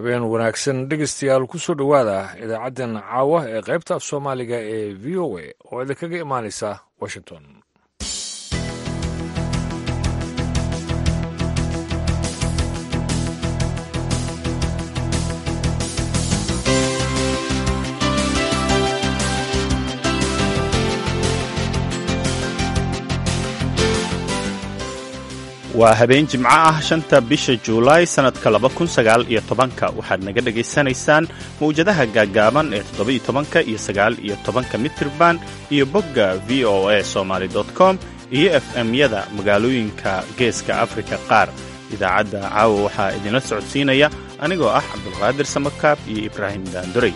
habeen wanaagsan dhegeystayaal kusoo dhowaada idaacaddan caawa ee qaybta af soomaaliga ee v o a oo idinkaga imaanaysa washington waa habeen jimco ah shanta bisha juulaay sannadka laba kun sagaal iyo tobanka waxaad naga dhegaysanaysaan mawjadaha gaaggaaban ee toddoba iyo tobanka iyo sagaal iyo tobanka mitirban iyo bogga v o a somaly com iyo f m-yada magaalooyinka geeska afrika qaar idaacadda caawa waxaa idinla socodsiinaya anigoo ah cabdulqaadir samakaab iyo ibraahim daandorey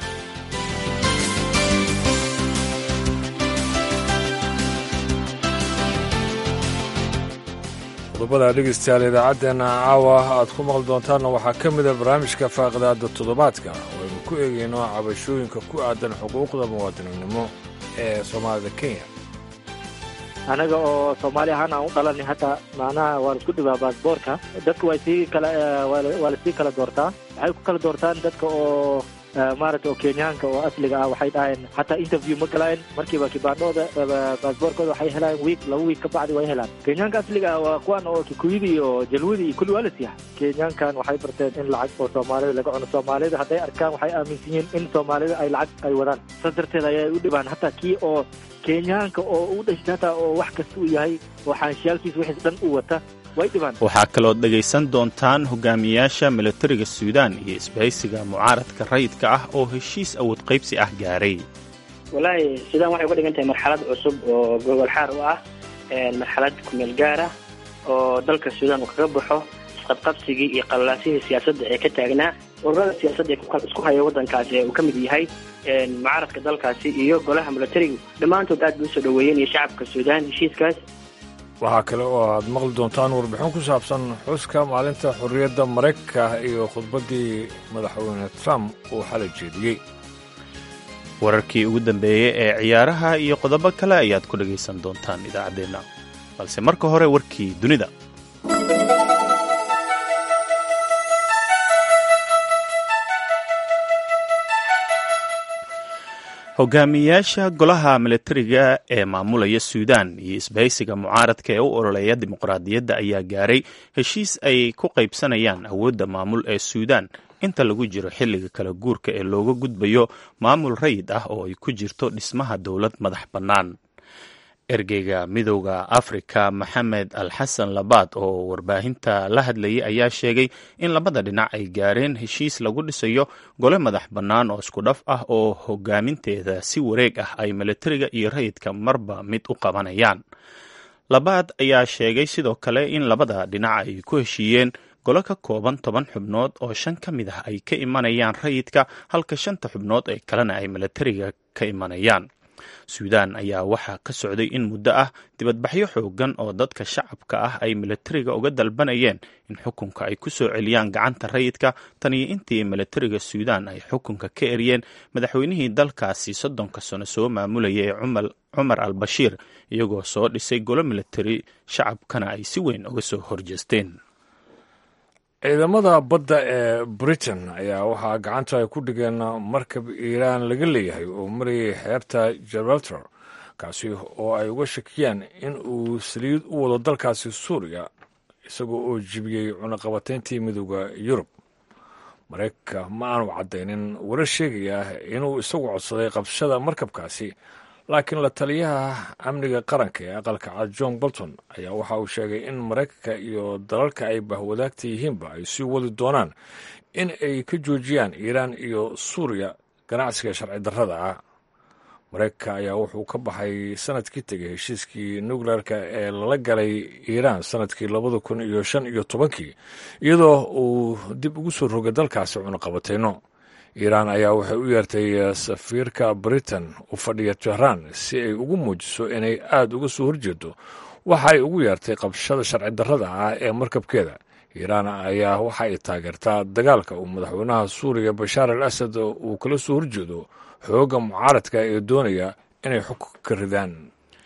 qodobada dhegeystayaal idaacaddeena caawa aad ku maqli doontaanna waxaa ka mida barnaamijka faaqidaada toddobaadka oo aynu ku eegayno cabashooyinka ku aadan xuquuqda muwaadininimo ee soomaalida kenya anaga oo soomaali ahaan aan u dhalanay hadda macnaha waa la isku dhibaa baasboorka dadka waa sii kala waa lasii kala doortaa waxay ku kala doortaan dadka oo maaragta oo kenyaanka oo asliga ah waxay dhaheen hataa interview ma galaan markiiba kibaandhooda baasboorkooda waxay helaan wiik laba wiik ka bacdi way helaan kenyaanka asliga ah waa kuwan oo kikuyada iyo jalwada iyo kulli waa la siixa kenyaankan waxay barteen in lacag oo soomaalida laga cuno soomaalida hadday arkaan waxay aaminsan yihiin in soomaalida ay lacag ay wadaan saas darteed ayay u dhibaan hataa kii oo kenyaanka oo u dhashtay hataa oo wax kasta uu yahay oo xaanshiyaalkiisa wixiis dhan uu wata waxaa kalood dhegaysan doontaan hogaamiyaasha milatariga suudaan iyo isbahaysiga mucaaradka rayidka ah oo heshiis awood qaybsi ah gaaray walaahi suudaan waxay uga dhigan tahay marxalad cusub oo gogol xaar u ah marxalad kumeel gaar ah oo dalka suudaan uu kaga baxo isqabqabsigii iyo qallaasihii siyaasadda ee ka taagnaa ururada siyaasadda ee isku haya waddankaasi ee uu ka mid yahay mucaaradka dalkaasi iyo golaha milatarigu dhammaantood aad bay usoo dhoweeyeen iyo shacabka suudaan heshiiskaas waxaa kale oo aad maqli doontaan warbixin ku saabsan xuska maalinta xorriyadda maraykanka iyo khudbaddii madaxweyne trump uu xalay jeediyey wararkii ugu dambeeyey ee ciyaaraha iyo qodobo kale ayaad ku dhegaysan doontaan idaacaddeenna balse marka hore warkii dunida hogaamiyayaasha golaha milatariga ee maamulaya suudaan iyo isbahaysiga mucaaradka ee u ololeeya dimuqraadiyadda ayaa gaaray heshiis ay ku qaybsanayaan awoodda maamul ee suudaan inta lagu jiro xilliga kala guurka ee looga gudbayo maamul rayid ah oo ay ku jirto dhismaha dowlad madax bannaan ergeyga midowda afrika maxamed al xasan labaad oo warbaahinta la hadlayay ayaa sheegay in labada dhinac ay gaareen heshiis lagu dhisayo gole madax bannaan oo isku dhaf ah oo hogaaminteeda si wareeg ah ay milatariga iyo rayidka marba mid u qabanayaan labaad ayaa sheegay sidoo kale in labada dhinac ay ku heshiiyeen golo ka kooban toban xubnood oo shan ka mid ah ay ka imanayaan rayidka halka shanta xubnood ee kalena ay milatariga ka imanayaan suudaan ayaa waxaa ka socday in muddo ah dibadbaxyo xoogan oo dadka shacabka ah ay milatariga uga dalbanayeen in xukunka ay ku soo celiyaan gacanta rayidka tan iyo intii milatariga suudaan ay xukunka ka eryeen madaxweynihii dalkaasi soddonka sano soo maamulaya ee cumar al bashiir iyagoo soo dhisay golo milatari shacabkana ay si weyn uga soo horjeesteen ciidamada badda ee britain ayaa waxaa gacanta ay ku dhigeen markab iiraan laga leeyahay oo marayay xeebta gibraltar kaasi oo ay uga shakiyaan in uu saliid u wado dalkaasi suuriya isagoo oo jibiyey cunaqabatayntii midooda yurub maraykanka ma aanu caddaynin warar sheegaya inuu isagu codsaday qabshada markabkaasi laakiin la taliyaha amniga qaranka ee aqalka cad john bolton ayaa waxa uu sheegay in maraykanka iyo dalalka ay bahwadaagta yihiinba ay sii wadi doonaan in ay ka joojiyaan iiraan iyo suuriya ganacsiga sharci darrada ah maraykanka ayaa wuxuu ka baxay sanadkii tegay heshiiskii nukleerka ee lala galay iiraan sanadkii labada kun iyo shan iyo tobankii iyadoo uu dib ugu soo rogay dalkaasi cunaqabatayno iiraan ayaa waxay u yeertay safiirka britain u fadhiya tehraan si ay ugu muujiso inay aada uga soo horjeedo waxa ay ugu yeertay qabshada sharci darrada ah ee markabkeeda iiraan ayaa waxa ay taageertaa dagaalka uu madaxweynaha suuriya bashaar al asad uu kala soo horjeedo xoogga mucaaradka ee doonaya inay xukunka ka ridaan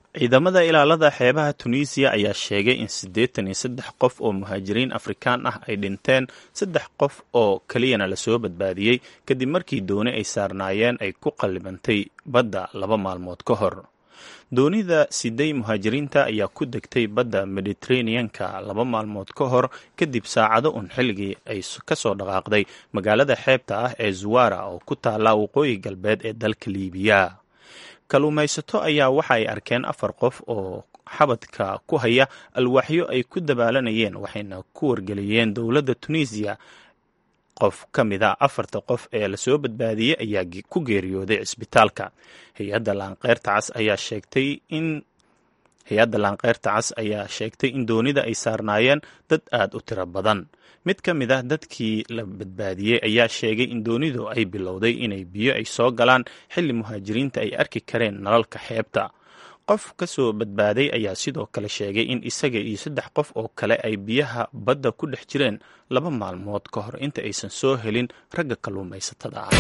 ciidamada ilaalada xeebaha tunisiya ayaa sheegay in siddeetan iyo saddex qof oo muhaajiriin afrikaan ah ay dhinteen saddex qof oo keliyana lasoo badbaadiyey kadib markii dooni ay saarnaayeen ay ku qallibantay badda laba maalmood ka hor doonida siday muhaajiriinta ayaa ku degtay badda mediteraneanka laba maalmood ka hor kadib saacado un xilligii ay ka soo dhaqaaqday magaalada xeebta ah ee zuwara oo ku taalla waqooyi galbeed ee dalka liibiya kalluumaysato ayaa waxa ay arkeen afar qof oo xabadka ku haya alwaaxyo ay ku dabaalanayeen waxayna ku wargeliyeen dowladda tunisiya qof ka mid a afarta qof ee lasoo badbaadiyey ayaa ku geeriyooday cisbitaalka hay-adda laanqeyrta cas ayaa sheegtay in hay-adda laanqeyrta cas ayaa sheegtay in doonida ay saarnaayeen dad aad u tiro badan mid ka mid ah dadkii la badbaadiyey ayaa sheegay in doonidu ay bilowday inay biyo ay soo galaan xilli muhaajiriinta ay arki kareen nalalka xeebta qof ka soo badbaaday ayaa sidoo kale sheegay in isaga iyo saddex qof oo kale ay biyaha badda ku dhex jireen laba maalmood ka hor inta aysan soo helin ragga kalluumaysatada ah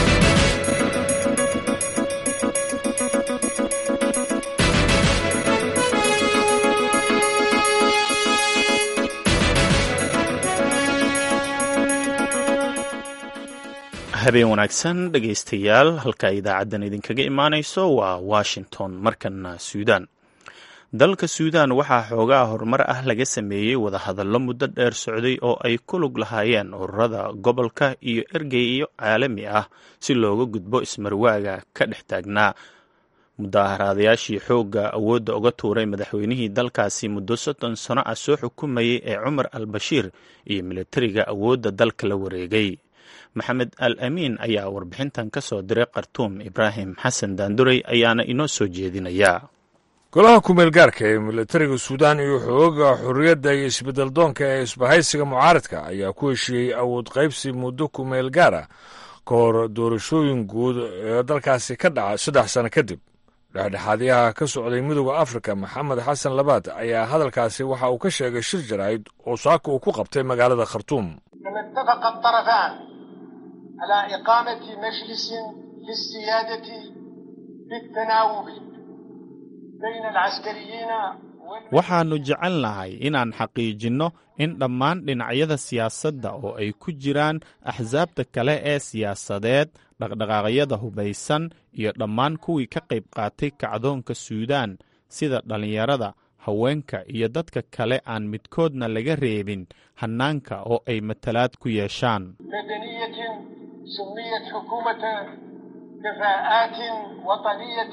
habeen wanaagsan dhegaystayaal halka idaacaddan idinkaga imaanayso waa washington markana suudaan dalka suudaan waxaa xoogaa horumar ah laga sameeyey wadahadallo muddo dheer socday oo ay ku lug lahaayeen ururada gobolka iyo ergeyo caalami ah si looga gudbo ismarwaaga ka dhex taagnaa mudaaharaadayaashii xoogga awoodda uga tuuray madaxweynihii dalkaasi muddo soddon sano ah soo xukumayay ee cumar al bashiir iyo militariga awoodda dalka la wareegay maxamed al amiin ayaa warbixintan ka soo diray khartuum ibraahim xasan daanduray ayaana inoo soo jeedinayaa golaha kumeel gaarka ee militariga suudaan iyo xooga xorriyadda iyo isbeddel doonka ee isbahaysiga mucaaradka ayaa ku heshiiyey awood qaybsi muddo kumeel gaar ah ka hor doorashooyin guud ee dalkaasi ka dhaca saddex sano kadib dhexdhexaadyaha ka socday midooda afrika maxamed xasan labaad ayaa hadalkaasi waxa uu ka sheegay shir jaraa'id oo saaka uu ku qabtay magaalada khartuum على إقامة مجلس للسيادة بالتناوب بين العسكريين waxaannu jecelnahay inaan xaqiijinno in dhammaan dhinacyada siyaasadda oo ay ku jiraan axsaabta kale ee siyaasadeed dhaqdhaqaaqyada hubaysan iyo dhammaan kuwii ka qayb qaatay kacdoonka suudaan sida dhallinyarada haweenka iyo dadka kale aan midkoodna laga reebin hannaanka oo ay matalaad ku yeeshaan سميت حكومة كفاءات وطنية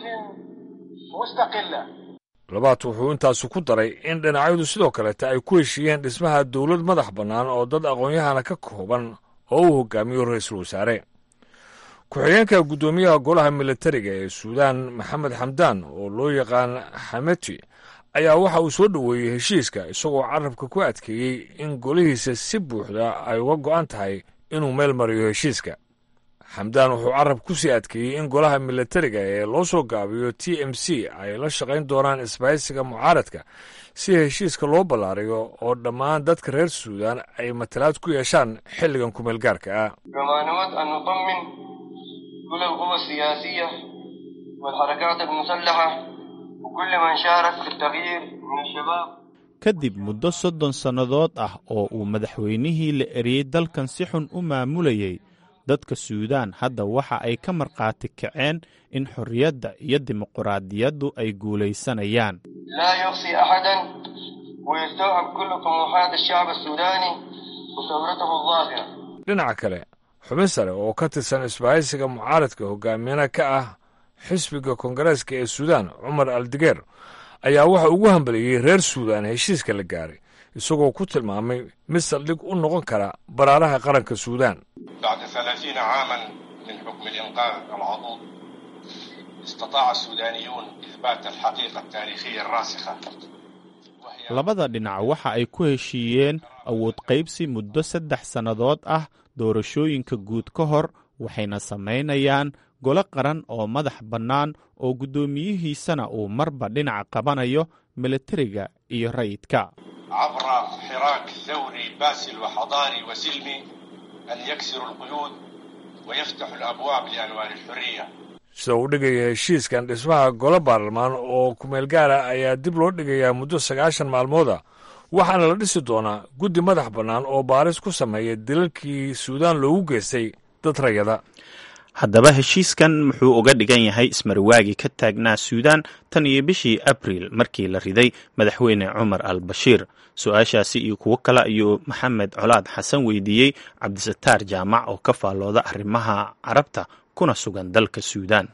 مستقلة labaad wuxuu intaasu ku daray in dhinacyadu sidoo kaleeta ay ku heshiiyeen dhismaha dowlad madax bannaan oo dad aqoon-yahana ka kooban oo uu hogaamiyo ra-iisul wasaare ku-xigeenka guddoomiyaha golaha militariga ee suudaan maxamed xamdaan oo loo yaqaan xameti ayaa waxa uu soo dhoweeyey heshiiska isagoo carabka ku adkeeyey in golihiisa si buuxda ay uga go'an tahay inuu meel mariyo heshiiska xamdaan wuxuu carab ku sii adkeeyey in golaha militariga ee loo soo gaabiyo t m c ay la shaqayn doonaan isbahaysiga mucaaradka si heshiiska loo ballaariyo oo dhammaan dadka reer suudaan ay matalaad ku yeeshaan xilligan kumeel gaarka ah كما نود أن نطمن كل القوى السياسية والحركات المسلحة وكل من شارك في التغيير من الشباب kadib muddo soddon sannadood ah oo uu madaxweynihii la eriyey dalkan si xun u maamulayay dadka suudaan hadda waxa ay ka markhaati kaceen in xorriyadda iyo dimuquraadiyaddu ay guulaysanayaan لا يقصي أحدا ويستوعب كل طموحات الشعب السوداني وثورته الظاهرة dhinaca kale xubin sare oo ka tirsan isbahaysiga mucaaradka hogaamiyana ka ah xisbiga koongareeska ee suudaan cumar aldigeer ayaa waxa ugu hambaliyey reer suudaan heshiiska la gaaray isagoo ku tilmaamay mid saldhig u noqon kara baraaraha qaranka suudaan بعد ثلاثين عاما من حكم الإنقاذ العضوض استطاع السودانيون إثبات الحقيقة التاريخية الراسخة وهي labada dhinac waxa ay ku heshiiyeen awood qaybsi muddo saddex sannadood ah doorashooyinka guud ka hor waxayna samaynayaan golo qaran oo madax bannaan oo guddoomiyihiisana uu marba dhinaca qabanayo militariga iyo rayidka عبر حراك ثوري باسل وحضاري وسلمي أن يكسر القيود ويفتح الأبواب لأنوار الحرية sida uu dhigaya heshiiskan dhismaha golo baarlamaan oo kumeel gaara ayaa dib loo dhigayaa muddo sagaashan maalmooda waxaana la dhisi doonaa guddi madax bannaan oo baaris ku sameeya dilalkii suudaan loogu geystay dad rayada haddaba heshiiskan muxuu uga dhigan yahay ismarwaagii ka taagnaa suudaan tan iyo bishii abriil markii la riday madaxweyne cumar al bashiir su-aashaasi iyo kuwo kale ayuu maxamed colaad xasan weydiiyey cabdisataar jaamac oo ka faallooda arrimaha carabta kuna sugan dalka suudaan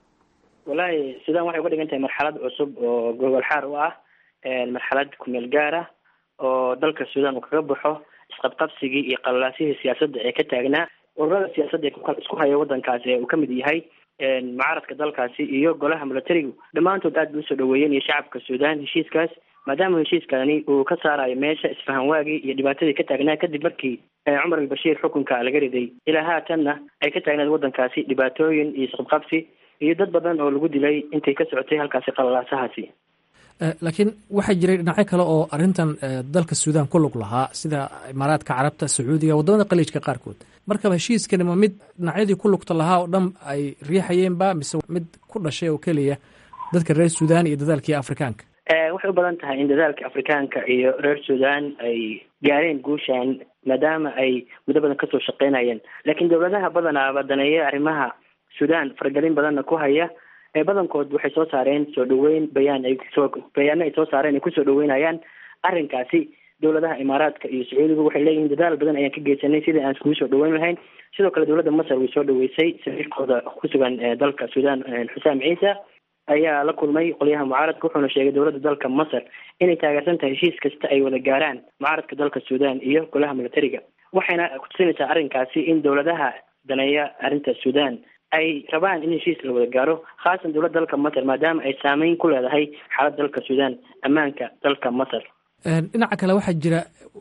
wallaahi suudaan waxay uga dhigan tahay marxalad cusub oo gogol xaar u ah marxalad kumeel gaar ah oo dalka suudaan uu kaga baxo isqabqabsigii iyo qalalaasihii siyaasadda ee ka taagnaa ururada siyaasadda ee isku haya waddankaasi ee uu ka mid yahay mucaaradka dalkaasi iyo golaha milatarigu dhammaantood aad bay usoo dhaweeyeen iyo shacabka suudaan heshiiskaas maadaama heshiiskani uu ka saarayo meesha isfahanwaagii iyo dhibaatadii ka taagnaa kadib markii cumar albashiir xukunka laga riday ilaa haatanna ay ka taagnaed waddankaasi dhibaatooyin iyo isqabqabsi iyo dad badan oo lagu dilay intay ka socotay halkaasi qalalaasahaasi laakiin waxaa jiray dhinacyo kale oo arrintan dalka suudaan ku lug lahaa sida imaaraadka carabta sacuudiga waddamada qaliijka qaarkood markaba heshiiskani ma mid dhinacyadii ku lugta lahaa oo dhan ay riixayeenba mise mid ku dhashay oo keliya dadka reer suudaan iyo dadaalkii afrikaanka waxay u badan tahay in dadaalka afrikaanka iyo reer suudaan ay gaareen guushan maadaama ay muddo badan kasoo shaqeynayeen laakiin dowladaha badanaaba daneeya arrimaha suudaan faragelin badanna ku haya ee badankood waxay soo saareen soo dhaweyn bayaan ay soo bayaano ay soo saareen ay kusoo dhaweynayaan arrinkaasi dowladaha imaaraadka iyo sacuudiga waxay leeyihiin dadaal badan ayaan ka geysanay sidai aan iskugu soo dhaweyn lahayn sidoo kale dowladda masar way soo dhaweysay safiirkooda ku sugan dalka suudaan xusaam ciisa ayaa la kulmay qolyaha mucaaradka wuxuuna sheegay dowladda dalka masar inay taageersan tahay heshiis kasta ay wada gaaraan mucaaradka dalka suudaan iyo golaha milatariga waxayna kutusinaysaa arrinkaasi in dowladaha daneeya arrinta suudaan ay rabaan in heshiis la wada gaaro khaasan dowladda dalka masar maadaama ay saameyn ku leedahay xaaladda dalka suudaan ammaanka dalka masar dhinaca kale waxaa jira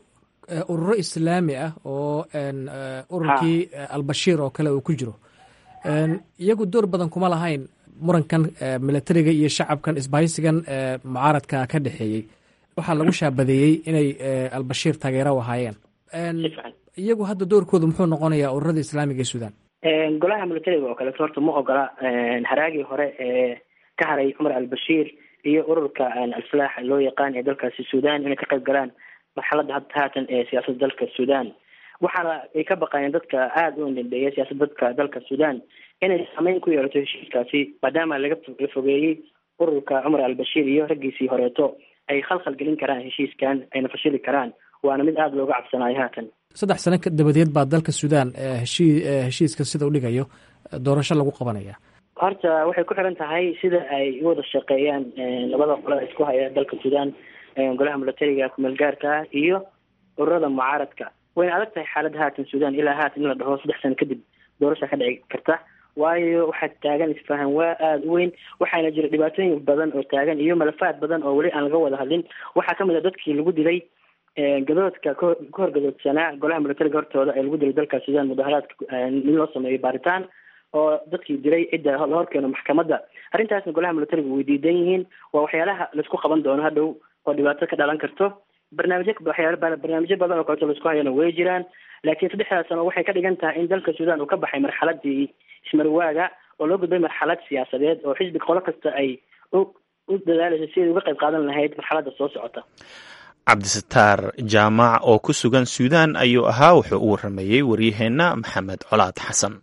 ururo islaami ah oo ururkii albashiir oo kale uu ku jiro iyagu door badan kuma lahayn murankan milatariga iyo shacabkan isbahaysigan mucaaradka ka dhexeeyey waxaa lagu shaabadeeyey inay albashiir taageero u ahaayeen iyagu hadda doorkooda muxuu noqonayaa ururada islaamiga ee suudaan golaha milatariga oo kaleeto horta ma ogola haraagii hore ee ka haray cumar albashiir iyo ururka alfalaax loo yaqaan ee dalkaasi suudaan inay ka qayb galaan marxaladda hadda haatan ee siyaasadda dalka suudaan waxaana ay ka baqayeen dadka aada u indindheeya siyaasadda dadka dalka suudaan inay saameyn ku yeelato heshiiskaasi maadaama laga la fogeeyey ururka cumar albashiir iyo raggiisii horeeto ay khalkhal gelin karaan heshiiskan ayna fashili karaan waana mid aada looga cabsanayo haatan saddex sano dabadeed baa dalka suudaan heshii heshiiska sida u dhigayo doorasho lagu qabanaya horta waxay ku xiran tahay sida ay u wada shaqeeyaan labada qolada isku haya dalka suudaan golaha milatariga kumeel gaarka ah iyo ururada mucaaradka wayna adag tahay xaaladda haatan suudaan ilaa haatan in la dhaho saddex sano kadib doorasha ka dhici karta waayo waxaa taagan isfahan waa aada u weyn waxaana jira dhibaatooyin badan oo taagan iyo malafaad badan oo weli aan laga wada hadlin waxaa kamid a dadkii lagu dilay gadoodka ka horgadoodsanaa golaha milatariga hortooda ee lagu dilay dalka suudaan mudaharaadka in loo sameeyo baaritaan oo dadkii dilay cidda la horkeeno maxkamadda arrintaasna golaha milatariga way diidan yihiin waa waxyaalaha laisku qaban doono hadhow oo dhibaato ka dhalan karto barnaamijyo waxyaala barnaamijyo badan oo kaleeto laisku hayana way jiraan laakiin saddexdaas sano waxay ka dhigan tahay in dalka suudaan uu ka baxay marxaladii ismarwaaga oo loo gudbay marxalad siyaasadeed oo xisbi qolo kasta ay u u dadaalayso si ay uga qayb qaadan lahayd marxaladda soo socota cabdisataar jaamac oo ku sugan suudaan ayuu ahaa wuxuu u waramayey waryaheenna maxamed colaad xasan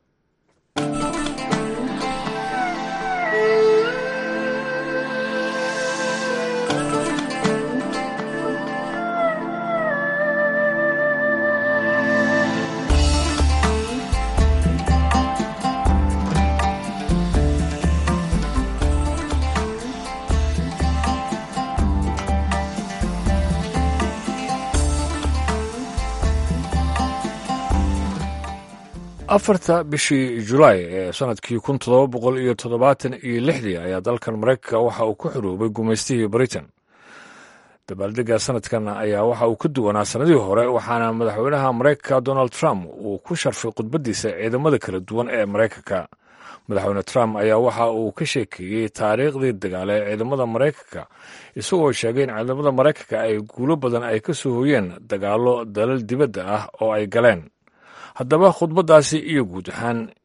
afarta bishii julaay ee sanadkii kun toddoba boqol iyo toddobaatan iyo lixdii ayaa dalkan maraykanka waxa uu ku xuruubay gumaystihii britain dabaaldega sanadkan ayaa waxa uu ka duwanaa sannadihii hore waxaana madaxweynaha maraykanka donald trump uu ku sharfay khudbaddiisa ciidamada kala duwan ee maraykanka madaxweyne trump ayaa waxa uu ka sheekeeyey taariikhdii dagaale ee ciidamada maraykanka isagoo sheegay in ciidamada maraykanka ay guulo badan ay ka soo hoyeen dagaallo dalal dibadda ah oo ay galeen haddaba khudbaddaasi iyo guud ahaan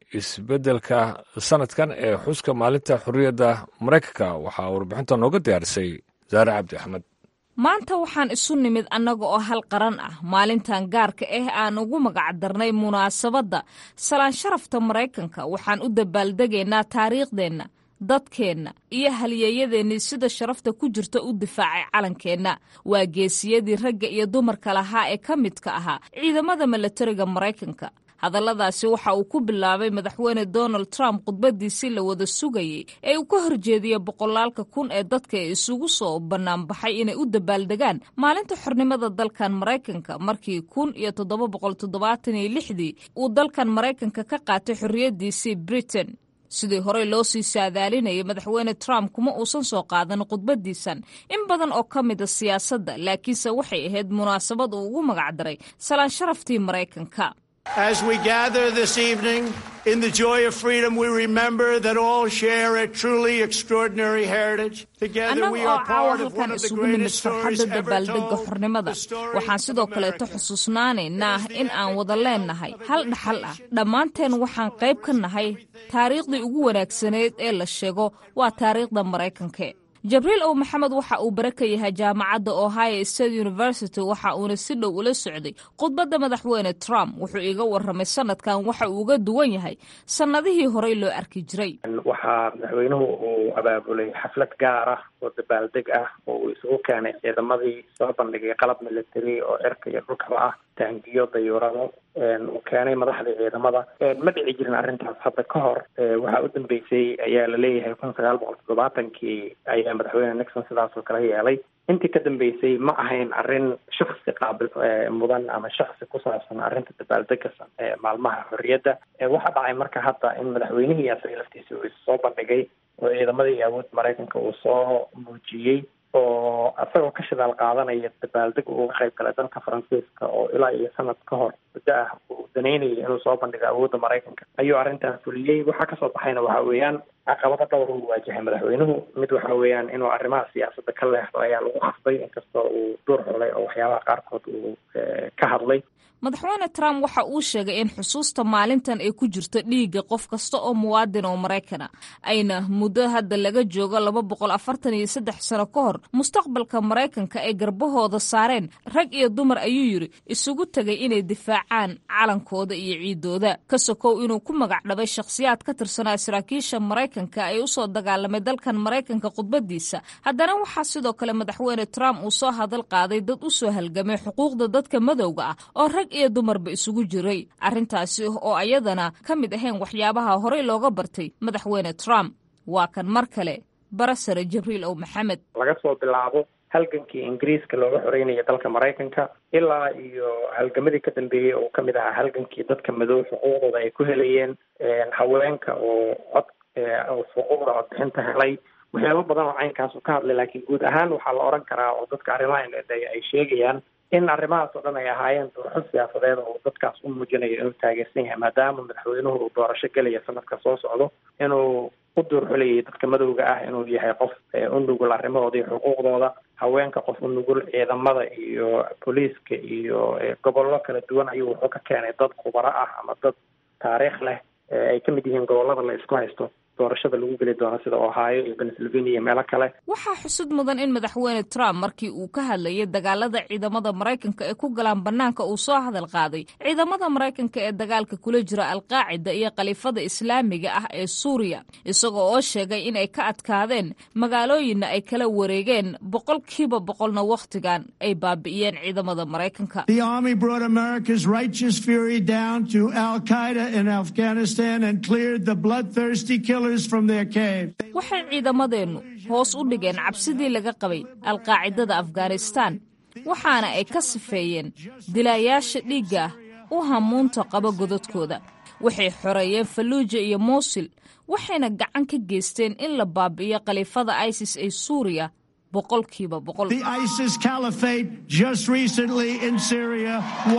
isbeddelka sanadkan ee xuska maalinta xorriyadda maraykanka waxaa warbixinta nooga diyaarisay saare cabdi axmed maanta waxaan isu nimid annaga oo hal qaran ah maalintan gaarka ah aan ugu magacdarnay munaasabadda salaan sharafta maraykanka waxaan u dabaaldegaynaa taariikhdeenna dadkeenna iyo halyeeyadeennii sida sharafta ku jirta u difaacay calankeenna waa geesiyadii ragga iyo dumarka lahaa ee ka midka ahaa ciidamada milatariga maraykanka hadalladaasi waxa uu ku bilaabay madaxweyne donald trump khudbadiisii la wada sugayey ee uu ka horjeediyey boqolaalka kun ee dadka ee isugu soo bannaanbaxay inay u dabaaldegaan maalinta xornimada dalkan maraykanka markii kun iyo toddoba boqol toddobaatan iyo lixdii uu dalkan maraykanka ka qaatay xorriyaddiisii britain sidii horey loo sii saadaalinayay madaxweyne trump kuma uusan soo qaadan khudbadiisan in badan oo ka mida siyaasadda laakiinse waxay ahayd munaasabad uu ugu magacdaray salaan sharaftii maraykanka As we gather this evening in the joy of freedom, we remember that all share a truly extraordinary heritage. Together we annaga oo are caawa part of one halkan of the isugu nimid greatest stories farxadda ever dabaaldega told. xornimada the story waxaan sidoo of kaleeto America. xusuusnaanaynaa in aan wada leennahay hal dhaxal ah dhammaanteen waxaan qayb ka nahay taariikhdii ugu wanaagsaneyd ee la sheego waa taariikhda maraykanka jabriil ow maxamed waxa uu bare ka yahay jaamacadda ohio state university waxa uuna si dhow ula socday khudbadda madaxweyne trump wuxuu iga warramay sanadkan waxa uu uga duwan yahay sannadihii horey loo arki jiray waxaa madaxweynuhu uu abaabulay xaflad gaar ah oo dabaaldeg ah oo uu isugu keenay ciidamadii soo bandhigay qalab military oo cirka iyo dhulkaba ah taangiyo dayuurado uu keenay madaxdii ciidamada ma dhici jirin arrintaas hadda ka hor waxaa u dambeysay ayaa la leeyahay kun sagaal boqol toddobaatankii ayaa madaxweyne nixon sidaas oo kale yeelay intii ka dambeysay ma ahayn arrin shaksi qaabil mudan ama shaksi ku saabsan arrinta dabaaldega ee maalmaha xorriyadda waxaa dhacay marka hadda in madaxweynihii asaga laftiisa uu soo bandhigay oo ciidamadii awood maraykanka uu soo muujiyey oo isagoo ka shidaal qaadanaya dabaaldeg uu uga qayb galay dalka faransiiska oo ilaa iyo sanad ka hor muddo ah uu danaynayay inuu soo bandhigo awoodda maraykanka ayuu arrintaas fuliyey waxaa kasoo baxayna waxa weeyaan caqabado dhowr uu waajahay madaxweynuhu mid waxa weeyaan inuu arrimaha siyaasadda ka leexdo ayaa lagu khasbay inkastoo uu duur xulay oo waxyaabaha qaarkood uu ka hadlay madaxweyne trump waxa uu sheegay in xusuusta maalintan ay ku jirto dhiigga qof kasta oo muwaadin oo maraykana ayna muddo hadda laga joogo laba boqol afartan iyo saddex sano ka hor mustaqbalka maraykanka ay garbahooda saareen rag iyo dumar ayuu yidhi isugu tegay inay difaacaan calankooda iyo ciidooda ka sokow inuu ku magac dhabay shakhsiyaad ka tirsanaa saraakiisha maraykanka ee usoo dagaalamay dalkan maraykanka khudbadiisa haddana waxaa sidoo kale madaxweyne trump uu soo hadal qaaday dad u soo halgamay xuquuqda dadka madowga ah oo rag iyo dumarba isugu jiray arrintaasi oo ayadana ka mid ahayn waxyaabaha horey looga bartay madaxweyne trump waa kan mar kale barasare jibriil ow maxamed laga soo bilaabo halgankii ingiriiska looga xoreynaya dalka maraykanka ilaa iyo halgamadii ka dambeeyey oo kamid ahaa halgankii dadka madow xuquuqdooda ay ku helayeen haweenka oo cod oo xuquuqda codbixinta helay waxyaabo badan oo caynkaasu ka hadlay laakiin guud ahaan waxaa la oran karaa oo dadka arrimaha ay sheegayaan in arrimahaas oo dhan ay ahaayeen doorasho siyaasadeed oo dadkaas u muujinayo inuu taageersan yahay maadaama madaxweynuhu uu doorasho gelaya sanadka soo socdo inuu u duurxulayay dadka madowga ah inuu yahay qof u nugul arrimahooda iyo xuquuqdooda haweenka qof u nugul ciidamada iyo booliiska iyo gobollo kala duwan ayuu wuxuu ka keenay dad khubaro ah ama dad taariikh leh ay ka mid yihiin gobollada la isku haysto doorashada lagu geli doono sida ohio iyo pennsylvania iyo meelo kale waxaa xusud mudan in madaxweyne trump markii uu ka hadlayay dagaalada ciidamada maraykanka ee ku galaan bannaanka uu soo hadal qaaday ciidamada maraykanka ee dagaalka kula jira alqaacida iyo khaliifada islaamiga ah ee suuriya isagoo oo sheegay in ay ka adkaadeen magaalooyinna ay kala wareegeen boqolkiiba boqolna wakhtigan ay baabi'iyeen ciidamada maraykanka The Army brought America's righteous fury down to Al Qaeda in Afghanistan and cleared the bloodthirsty killers from their cave. waxay ciidamadeennu hoos u dhigeen cabsidii laga qabay alqaacidada afghanistan waxaana ay ka sifeeyeen dilaayaasha dhiigga ah u hamuunta qaba godadkooda waxay xoreeyeen falluuja iyo muusil waxayna gacan ka geysteen in la baabi'iyo khaliifada isis ee suuriya boqolkiiba boqol The ISIS caliphate just recently in Syria,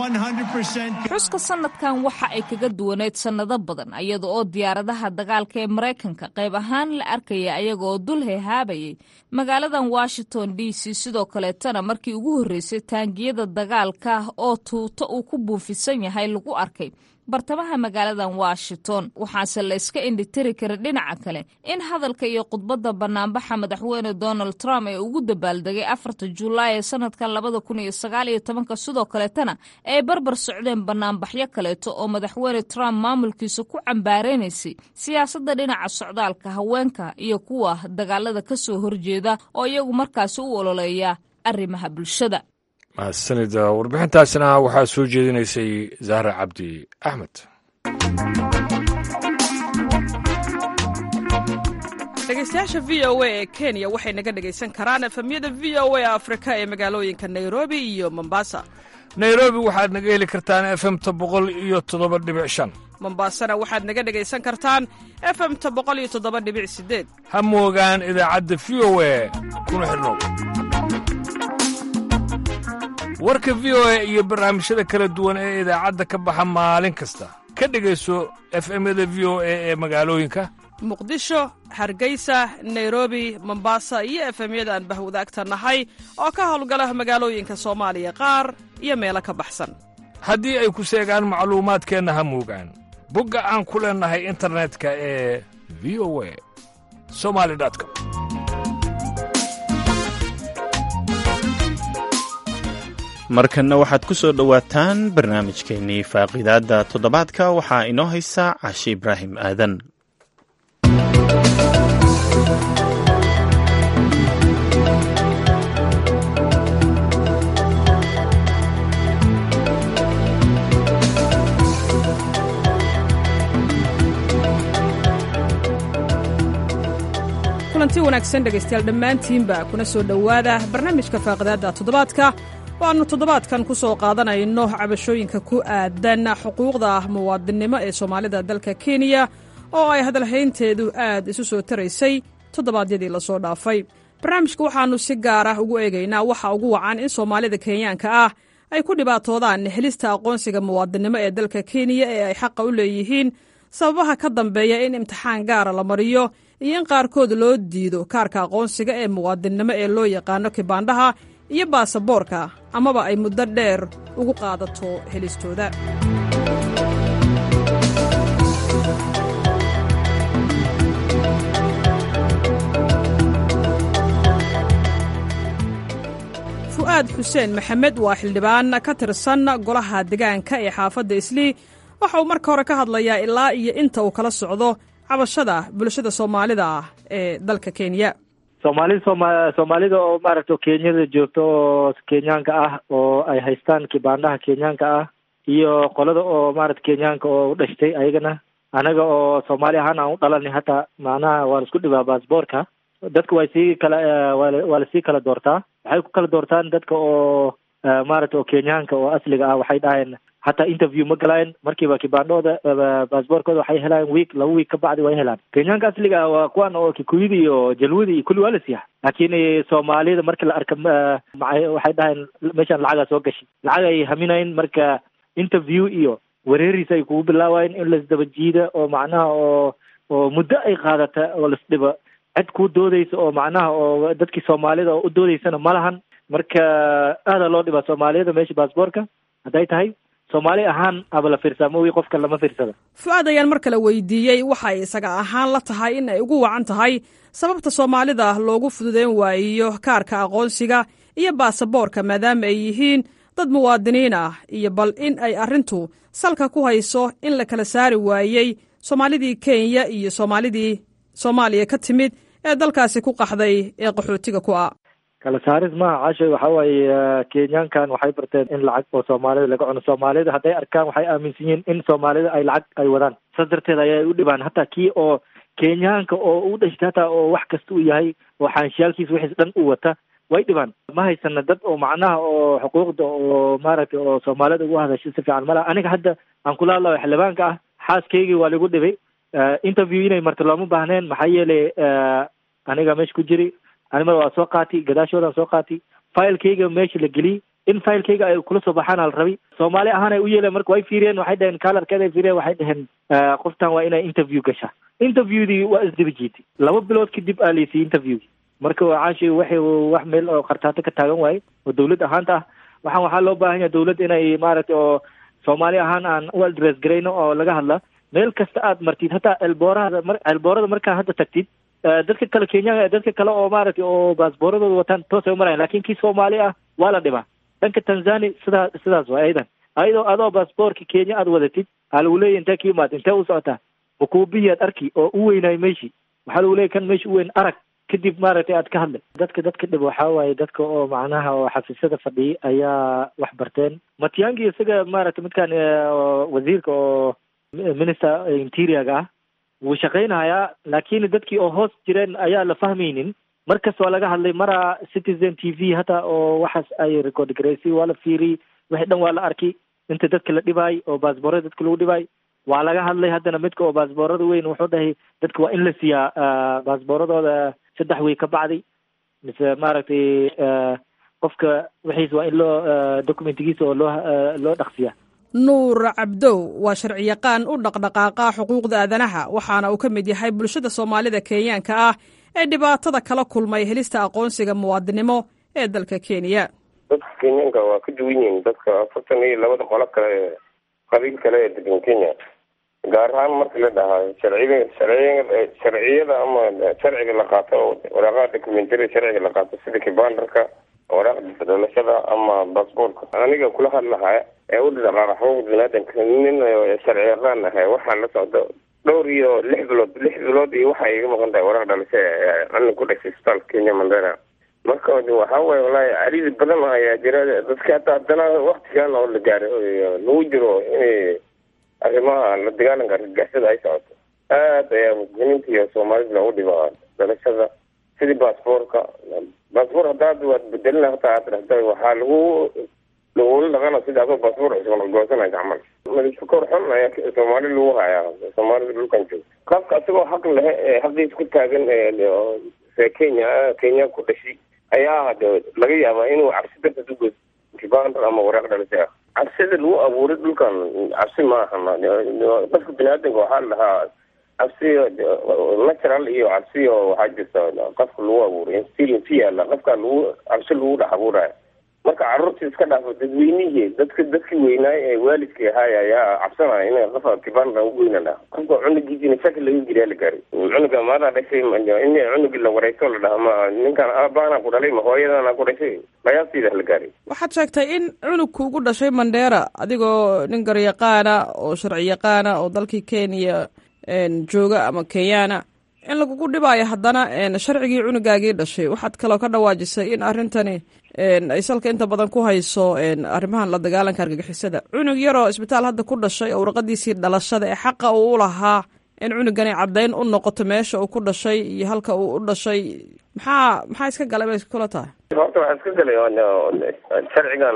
100%. xuska sanadkan waxa ay kaga duwaneyd sannado badan iyada oo diyaaradaha dagaalka ee maraykanka qayb ahaan la arkaya ayagaoo dul hehaabayay magaaladan washington d c sidoo kaleetana markii ugu horreysay taangiyada dagaalka oo tuuto uu ku buufisan yahay lagu arkay bartamaha magaaladan washington waxaase la iska indhitiri kara dhinaca kale in hadalka iyo khudbadda banaanbaxa madaxweyne donald trump ee ugu dabaaldegay afarta julaay ee sanadkan labada kun iyo sagaal iyo tobanka sidoo kaleetana ay barbar socdeen banaanbaxyo kaleeto oo madaxweyne trump maamulkiisa ku cambaareynaysay siyaasadda dhinaca socdaalka haweenka iyo kuwa dagaalada ka soo horjeeda oo iyagu markaasi u ololeeya arrimaha bulshada mahadsanid warbixintaasina waxaa soo jeedinaysay zahra cabdi axmed dhegeystayaasha v o a ee kenya waxay naga dhegaysan karaan efemyada v o a afrika ee magaalooyinka nairobi iyo mombasa nairobi waxaad naga heli kartaan efemta boqol iyo toddoba dhibic shan mombasana waxaad naga dhegaysan kartaan efemta boqol iyo toddoba dhibic sideed ha moogaan idaacadda v o a kuna xidhnow warka v o a iyo barnaamijyada kala duwan ee idaacadda ka baxa maalin kasta ka dhegayso efemyada v o a ee magaalooyinka muqdisho hargeysa nairobi mombasa iyo efemyada aan bahwadaagta nahay oo ka howlgala magaalooyinka soomaaliya qaar iyo meelo ka baxsan haddii ay ku seegaan macluumaadkeenna ha moogaan bogga aan ku leennahay internetka ee v o a somali com markanna waxaad ku soo dhowaataan barnaamijkeennii faaqiidaadda toddobaadka waxaa inoo haysa cashi ibraahim aadan kulanti wanaagsan dhegaystayaal dhammaantiinba kuna soo dhowaada barnaamijka faaqidaadda toddobaadka waannu toddobaadkan ku soo qaadanayno cabashooyinka ku aadan xuquuqda muwaadinnimo ee soomaalida dalka kenya oo ay hadalhaynteedu aad isu soo taraysay toddobaadyadii lasoo dhaafay barnaamijka waxaannu si gaar ah ugu eegaynaa waxa ugu wacan in soomaalida kenyaanka ah ay ku dhibaatoodaan helista aqoonsiga muwaadinnimo ee dalka kenya ee ay xaqa u leeyihiin sababaha ka dambeeya in imtixaan gaara la mariyo iyo in qaarkood loo diido kaarka aqoonsiga ee muwaadinnimo ee loo yaqaano kibaandhaha iyo baasaboorka amaba ay muddo dheer ugu qaadato helistooda fu'aad xuseen maxamed waa xildhibaan ka tirsan golaha degaanka ee xaafadda islii waxa uu marka hore ka hadlayaa ilaa iyo inta uu kala socdo cabashada bulshada soomaalida ah ee dalka kenya soomaalida sooma soomaalida oo maaragta kenyada joogta oo kenyaanka ah oo ay haystaan kibaandhaha kenyaanka ah iyo qolada oo maarata kenyaanka oo u dhashtay ayagana anaga oo soomaali ahaan aan u dhalanay hataa macnaha waan isku dhibaa baasboorka dadka way sii kala waa waa lasii kala doortaa waxay ku kala doortaan dadka oo maarata oo kenyaanka oo asliga ah waxay dhaheen hataa interview ma galayn markiiba kibaandhooda baasboorkooda waxay helaan week laba week ka bacdi way helaan kenyaanka asliga ah waa kuwan oo kikuyada iyo jalwada iyo kulli waa la siiyaa laakiin soomaalida marki la arka waxay dhaheen meeshaan lacagaa soo gashay lacag ay haminayn marka interview iyo wareeriis ay kugu bilaabayen in lasdaba jiida oo macnaha oo oo muddo ay qaadata oo lasdhiba cid kuu doodeysa oo macnaha oo dadkii soomaalida oo u doodeysana ma lahan marka aadaa loo dhibaa soomaaliyada meesha baasboorka hadday tahay soomaali ahaan aba la fiirsaa maogi qofka lama fiirsada fu-aad ayaan mar kale weydiiyey waxay isaga ahaan la tahay in ay ugu wacan tahay sababta soomaalida loogu fududeyn waayiyo kaarka aqoonsiga iyo baasaboorka maadaama ay yihiin dad muwaadiniin ah iyo bal in ay arrintu salka ku hayso in la kala saari waayey soomaalidii kenya iyo soomaalidii soomaaliya ka timid ee dalkaasi ku qaxday ee qaxootiga ku ah kala saaris maaha cashay waxa waaye kenyaankan waxay barteen in lacag oo soomaalida laga cuno soomaalida hadday arkaan waxay aaminsan yihiin in soomaalida ay lacag ay wadaan saas darteed ayay u dhibaan hataa kii oo kenyaanka oo u dhashtay hataa oo wax kasta uu yahay oo xaanshiyaalkiisa wixiis dhan u wata way dhibaan ma haysana dad oo macnaha oo xuquuqda oo maaragtay oo soomaalida ugu hadasha si fiican malaha aniga hadda aan kula hadlayo xildhibaanka ah xaaskaygii waa lagu dhibay interview inay marto looma baahneen maxaa yeelay aniga meesha ku jiri animada waa soo qaati gadaashoodaan soo qaati filekayga meesha la geliyey in filekayga ay kula soo baxaan ala rabi soomaali ahaan ay u yeeleen marka way fiiriyeen waxay dhaheen kalarkeeda ay fiiriyeen waxay dhaheen qoftan waa inay interview gashaa interviewdii waa isdaba jiitay laba bilood kadib aa laysiiyey interviewgi marka caashi waxay wax meel oo khartaato ka taagan waaye oo dawlad ahaanta ah waxaan waxaa loo baahan yahay dawlad inay maaragtay oo soomaali ahaan aan u adress garayno oo laga hadla meel kasta aad martid hataa elboorada mar elboorada markaa hadda tagtid dadka kale kenyaanka dadka kale oo maaragtay oo baasbooradooda wataan toosay umarayan lakin kii soomaali ah waa la dhibaa dhanka tanzania sidaa sidaas waay aydan ayadoo adoo baasboorka kenya aad wadatid waxaa lagu leeyahy intee ka imaad intee u socotaa ukuubiyaad arki oo u weynaay meshi waxaa lagu leeyahy kan meesha u weyn arag kadib maaragtay aad ka hadlay dadka dadka dhib waxaa waaye dadka oo macnaha oo xafiisyada fadhiya ayaa wax barteen matiangi isaga maaragtay midkaan wasiirka oo minister interiorga ah wuu shaqaynayaa laakiin dadkii oo hoos jireen ayaa la fahmaynin markas waa laga hadlay maraa citizen t v hataa oo waxaas ay record garaysay waa la fiiriyey wixii dhan waa la arki inta dadka la dhibaay oo baasboorada dadka lagu dhibaay waa laga hadlay haddana midka oo baasboorada weyn wuxuu dhahay dadka waa in la siiyaa baasbooradooda saddex wey ka bacdi mise maaragtay qofka wixiis waa in loo documentigiisa oo loo loo dhaqsiyaa nuur cabdow waa sharciyaqaan u dhaqdhaqaaqa xuquuqda aadanaha waxaana uu ka mid yahay bulshada soomaalida kenyaanka ah ee dhibaatada kala kulmay helista aqoonsiga muwaadinimo ee dalka kenya dadka kenyaanka waa ka duwan yihiin dadka afartan iyo labada qolo kale qabiil kale ee degan kenya gaar ahaan marka la dhahaa sharciga sharciya sharciyada ama sharciga la qaato waraaqaha documentary sharciga la qaato sida kibandarka waraaqda dhalashada ama baasboortka aniga kula hadlahaya ee u dhaqaaqa xuquuqda biniaadanka nin sharci yaqaan ahay waxaan la socdo dhowr iyo lix bilood lix bilood iyo waxay iga maqan tahay waraaq dhalasho anin ku dhashay isbitaalka kenya mandera marka waxa waaye walahi cariidi badan ayaa jira dadka hata haddana waktigan oo la gaaro lagu jiro inay arrimaha la dagaalanka argagixisada ay socoto aad ayaa muslimiinta iyo soomaalida loogu dhibaa dhalashada sidii baasboorka baasboor haddaad waad bedelina hataa aad dhahda waxaa lagu lagula dhaqana sida adoo baasboor cusub goosanaysa camal madashakoor xun ayaa soomaali lagu hayaa soomaalida dhulkan joogta qofka isagoo xaq lehe ee xaqiisa ku taagan ee kenya kenya ku dhashay ayaa laga yaabaa inuu cabsi darteed u goos kibandar ama waraaq dhalasha cabsida lagu abuuray dhulkan cabsi maaha dadka biniaadanka waxaa la dhahaa cabsi natural iyo cabsi oo waxaa jirta qofka lagu abuuray instilin fi yaala qofka lagu cabsi lagu dhex abuuraya marka caruurtii iska dhaafo dadweynihii dadka dadkii weynaay ee waalidka ahaay ayaa cabsanaya in qofa kibanda ugoynana qofka cunugiisina shaki laga geliyaa la gaaray cunuga maadaa dhashay in cunugii la wareysto la dhaha ma ninkan aabaana ku dhalay ma hooyadana ku dhashay mayaastiida la gaaray waxaad sheegtay in cunugku ugu dhashay mandheera adigoo nin garyaqaana oo sharci yaqaana oo dalkii kenya jooga ama kenyaana in lagugu dhibaayo haddana sharcigii cunugaagii dhashay waxaad kaloo ka dhawaajisay in arrintani ay salka inta badan ku hayso arrimahan la dagaalanka argagixisada cunug yaroo isbitaal hadda ku dhashay oo warqadiisii dhalashada ee xaqa uu u lahaa in cunugani caddayn u noqoto meesha uu ku dhashay iyo halka uu u dhashay maxaa maxaa iska galay bay kula tahay horta waxaa iska galay sharcigan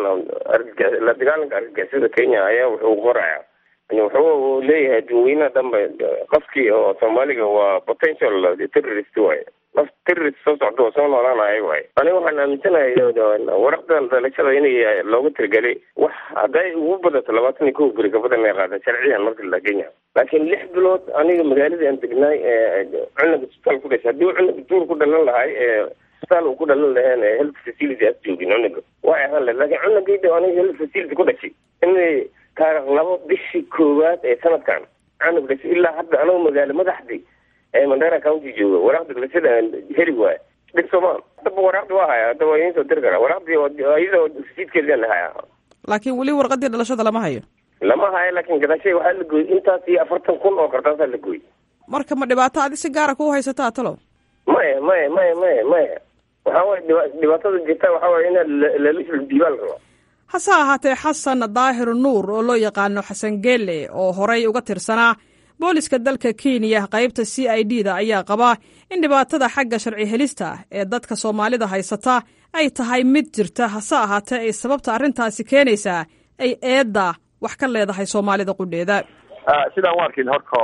la dagaalanka argagixisada kenya ayaa wuxuu qoraya wuxuu leeyahay dadweynaha dhanba qofkii oo soomaaliga waa potential terrorist waaye qof terrorist soo socda oo soo noolaanaya waaye aniga waxaan aaminsanahay waraqdan dhalashada inay loogu tirigelay wax hadday ugu badato labaatan iyo kow beri kabadan ay qaada sharciyan marka la kenya laakiin lix bilood aniga magaalada aan degnaay cunuga isbitaal ku dhashay haddii cunuga duur ku dhalan lahay isbitaal uu ku dhalan laheen health facility as joogin cunuga way ahaan lahed laakiin cunugayda aniga health facility ku dhashay inay taarikh labo bishii koowaad ee sanadkan cunug dhashay ilaa hadda anagu magaalo madaxdii ee mandera county jooga waraaqda dhalashada heli waaya dhib soomaa hadaba waraaqdi waa haya hadda waa idiin soo diri karaa waraaqdii iyadoo rasiidkeedaan haya laakiin weli warqadii dhalashada lama hayo lama hayo laakiin gadashay waxaa la gooyey intaas iyo afartan kun oo kartaasaa la gooyey marka ma dhibaato adi si gaara ku haysataa talo maya maya maya maya maya waxaa waye dhiba- dhibaatada jirta waxaa waye inaad lalisl diiwaan rabo hase ahaatee xasan daahir nuur oo loo yaqaano xasan geele oo horay uga tirsanaa booliska dalka kenya qaybta c i d da ayaa qabaa in dhibaatada xagga sharci helista ee dadka soomaalida haysata ay tahay mid jirta hase ahaatee ay sababta arrintaasi keenaysaa ay eedda wax ka leedahay soomaalida qudheeda sidaan u arkin horta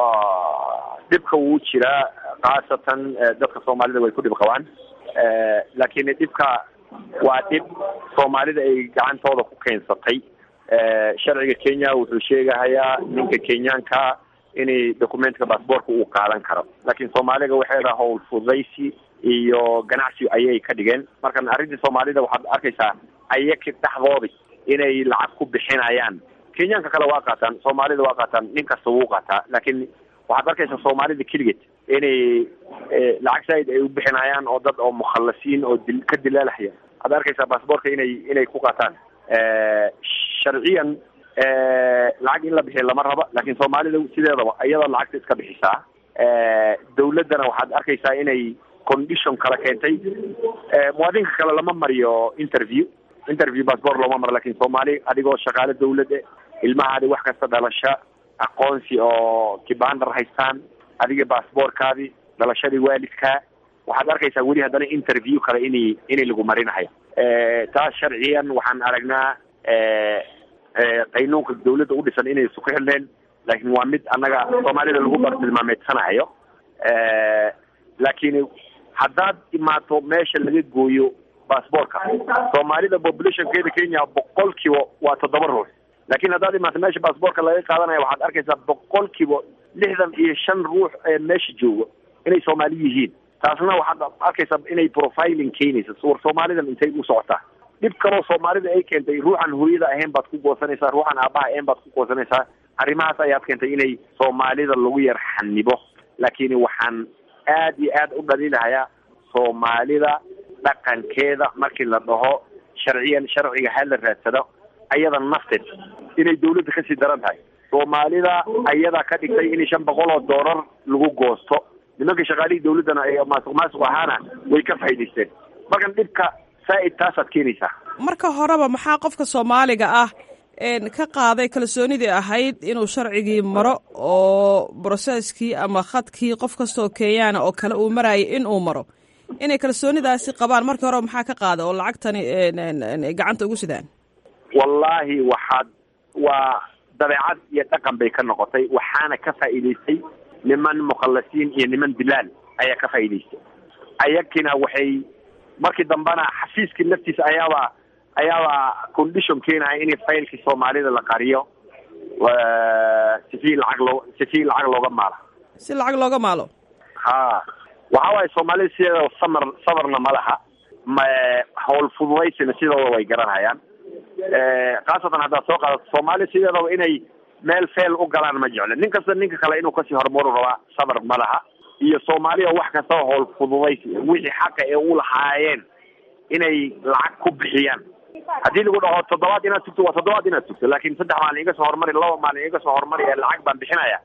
dhibka wuu jiraa khaasatan dadka soomaalida way ku dhib qabaan laakiin dhibka waa dhib soomaalida ay gacantooda ku keensatay sharciga kenya wuxuu sheegahayaa ninka kenyaanka inay documentka bassboortka uu qaadan karo laakiin soomaaliga waxay dhaha howl fududaysi iyo ganacsi ayay ka dhigeen markan arrintii soomaalida waxaad arkaysaa ayaki dhexdoodi inay lacag ku bixinayaan kenyaanka kale waa qaataan soomaalida waa qaataan nin kasta wuu qaataa laakiin waxaad arkaysaa soomaalida keligeed inay lacag saaid ay u bixinayaan oo dad oo mukhallasiin oo dil ka dilaalahaya waxaad arkaysaa baasboortka inay inay ku qaataan sharciyan lacag in la bixiya lama raba laakiin soomaalida sideedaba iyadoo lacagta iska bixisaa dawladdana waxaad arkaysaa inay condition kala keentay muwaadinka kale lama mariyo interview interview bassbort looma maro lakin soomaali adigoo shaqaale dawladda ilmahaadi wax kasta dhalasho aqoonsi oo kibandar haystaan adiga bassboortkaadi dhalashadii waalidkaa waxaad arkaysaa weli haddana interview kale inay inay lagu marinahayo taas sharciyan waxaan aragnaa qaynuunka dawladda u dhisan inay isu ku xilneen laakiin waa mid annaga soomaalida lagu bartilmaameedsanahayo laakiin haddaad imaato meesha laga gooyo bassboortka soomaalida populationkeeda kenya boqolkiiba waa toddoba ruux laakiin haddaad imaato meesha bassboortka laga qaadanaya waxaad arkaysaa boqolkiiba lixdan iyo shan ruux ee meesha jooga inay soomaali yihiin taasna waxaad arkaysaa inay profiling keenaysa war soomaalidan intay u socotaa dhib kaloo soomaalida ay keentay ruuxan hooyada ahayn baad ku goosanaysaa ruuxan aabaha ahayn baad ku goosanaysaa arrimahaas ayaad keentay inay soomaalida lagu yar xanibo laakiin waxaan aad iyo aad u dhaliilahayaa soomaalida dhaqankeeda markii la dhaho sharciyan sharciga ha la raadsado ayada nafteed inay dawladda kasii daran tahay soomaalida ayadaa ka dhigtay in shan boqol oo doolar lagu goosto nimanka shaqaalihii dawladdana ee maasuq maasuq ahaana way ka faa'idaysteen markan dhibka saa'id taasaad keenaysaa marka horeba maxaa qofka soomaaliga ah ka qaaday kalsoonidii ahayd inuu sharcigii maro oo broseskii ama khadkii qof kastaoo kenyaana oo kale uu marayay in uu maro inay kalsoonidaasi qabaan markii horeba maxaa ka qaada oo lacagtani gacanta ugu sidaan wallaahi waxaad waa dabeecad iyo dhaqan bay ka noqotay waxaana ka faa'iidaystay niman mukhallasiin iyo niman dilaal ayaa ka faa'iidaystay ayagkina waxay markii dambena xafiiskii laftiisa ayaaba ayaaba condition keenaya in faylkii soomaalida la qariyo sifi lacag loo sifi lacag looga maalo si lacag looga maalo ha waxa waaye soomaalida sideedaba samar sabarna ma laha ma hawl fududaysina sidooda way garanhayaan khaasatan haddaad soo qaadato soomaali sideedaba inay meel feel u galaan ma jeclo nin kasta ninka kale inuu kasii horumaru rabaa sabar ma laha iyo soomaaliya wax kastaba hawl fududaysi wixii xaqa ee u lahaayeen inay lacag ku bixiyaan haddii lagu dhaho toddobaad inaad tugto waa toddobaad inaad tugto laakin saddex maalin iga soo horumari laba maalin iga soo horumari ee lacag baan bixinaya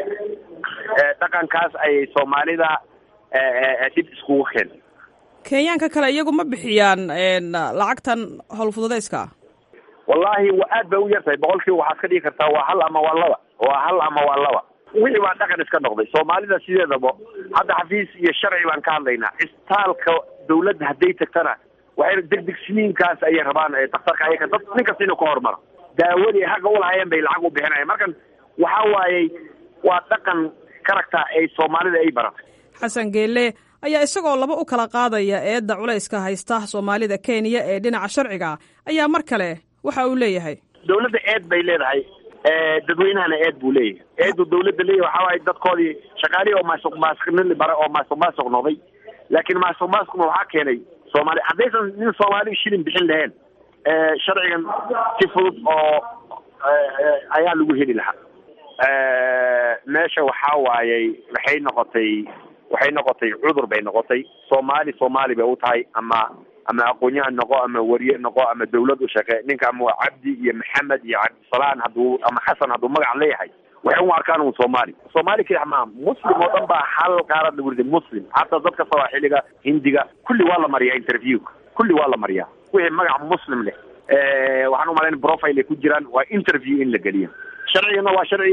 dhaqankaas ayay soomaalida dib iskugu keen kenyaanka kale iyagu ma bixiyaan lacagtan howl fududayska wallaahi wa aad bay u yartahay boqolkiiba waxaad ka dhigi kartaa waa hal ama waa laba waa hal ama waa laba wixii baa dhaqan iska noqday soomaalida sideedaba hadda xafiis iyo sharci baan ka hadlaynaa istaalka dawladda hadday tagtana waxay degdeg siniinkaas ayay rabaan daktarka ayaka dad nin kasta inuu ka hormaro daawadii haqa ulahaayeen bay lacag u bixinayan markan waxa waayey waa dhaqan karagta ay soomaalida ay baratay xasan geelle ayaa isagoo laba u kala qaadaya eedda culayska haysta soomaalida kenya ee dhinaca sharciga ayaa mar kale waxa uu leeyahay dawladda eed bay leedahay dadweynahana eed buu leeyahay eedu dawladda leeyahay waxa waaye dadkoodii shaqaalihii oo maasuq maasuqnili bare oo maasuq maasuq noqday laakiin maasuq maasuqna waxaa keenay soomaali haddaysan nin soomaali shilin bixin lahayn sharcigan si fudud oo ayaa lagu heli lahaa meesha waxaa waayey waxay noqotay waxay noqotay cudur bay noqotay soomaali soomaali bay u tahay ama ama aqoonyahan noqo ama wariye noqo ama dawlad u shaqe ninka ama cabdi iyo maxamed iyo cabdisalaan hadduu ama xasan hadduu magac leeyahay waxay u arkaan un soomaali soomaali keli maa muslim oo dhan baa hal qaarad lagu riday muslim hataa dadka sawaaxiliga hindiga kulli waa la mariyaa interviewka kulli waa la mariyaa wixii magac muslim leh waxaan umalayn profile ay ku jiraan waa interview in la geliyo sharcigana waa sharci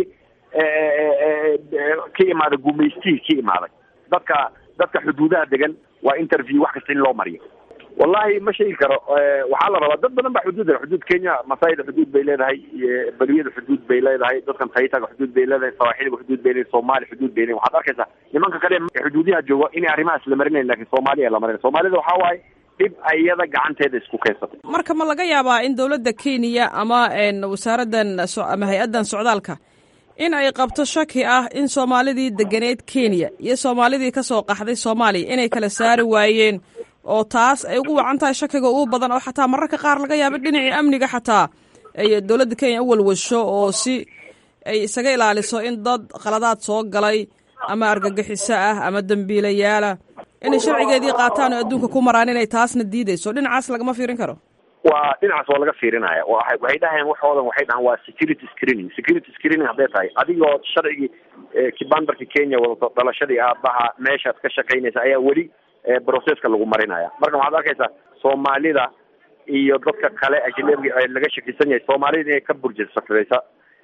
ka imaaday gumaystii ka imaaday dadka dadka xuduudaha degan waa interview wax kasta in loo mariyo wallahi ma sheegi karo waxaa la rabaa dad badan baa xuduud xuduud kenya masaayida xuduud bay leedahay beriyada xuduud bay leedahay dadkan taytaga xuduud bay leedahay sawaaxiliga xuduud bay leedahay soomaali xuduud bay leedahay waxaad arkaysaa nimanka kale xuduudiyaha jooga inay arrimahaas la marinayn lakin soomaaliya la marin soomaalida waxaa waaye dhib ayada gacanteeda isku keensatay marka ma laga yaabaa in dowladda kenya ama wasaaraddan ama hay-addan socdaalka in ay qabto shaki ah in soomaalidii deganeed kenya iyo soomaalidii ka soo qaxday soomaaliya inay kala saari waayeen oo taas ay ugu wacan tahay shakiga ugu badan oo xataa mararka qaar laga yaaba dhinacii amniga xataa ay dowladda kenya u walwasho oo si ay isaga ilaaliso in dad khaladaad soo galay ama argagixiso ah ama dembiilayaala inay sharcigeedii qaataan oo adduunka ku maraan inay taasna diideyso dhinacaas lagama fiirin karo waa dhinacaas waa laga fiirinaya waay waxay dhahayaan waxoodan waxay dhahaan waa security screening security screening hadday tahay adigoo sharcigii kibandarka kenya wadato dhalashadii aabaha meeshaad ka shaqaynaysa ayaa weli processka lagu marinaya marka waxaad arkaysaa soomaalida iyo dadka kale ajnabiga laga shakisan yahay soomaalida inay ka burjasafreysa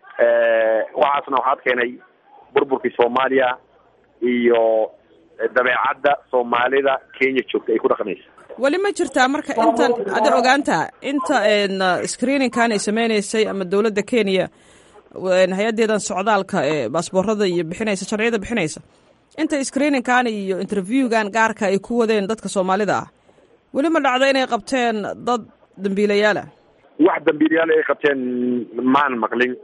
waxaasna waxaad keenay burburkii soomaaliya iyo dabeecadda soomaalida kenya joogta ay ku dhaqmaysa weli ma jirtaa marka intan ada ogaantaa inta screeningkan ay sameyneysay ama dowladda kenya hay-adeedan socdaalka ee baasboorada iyo bixinaysa sharciyada bixinaysa inta screeningkan iyo interviewgan gaarka ay ku wadeen dadka soomaalida ah weli ma dhacdo inay qabteen dad dambiilayaala wax dambiilayaal ay qabteen maan maqlin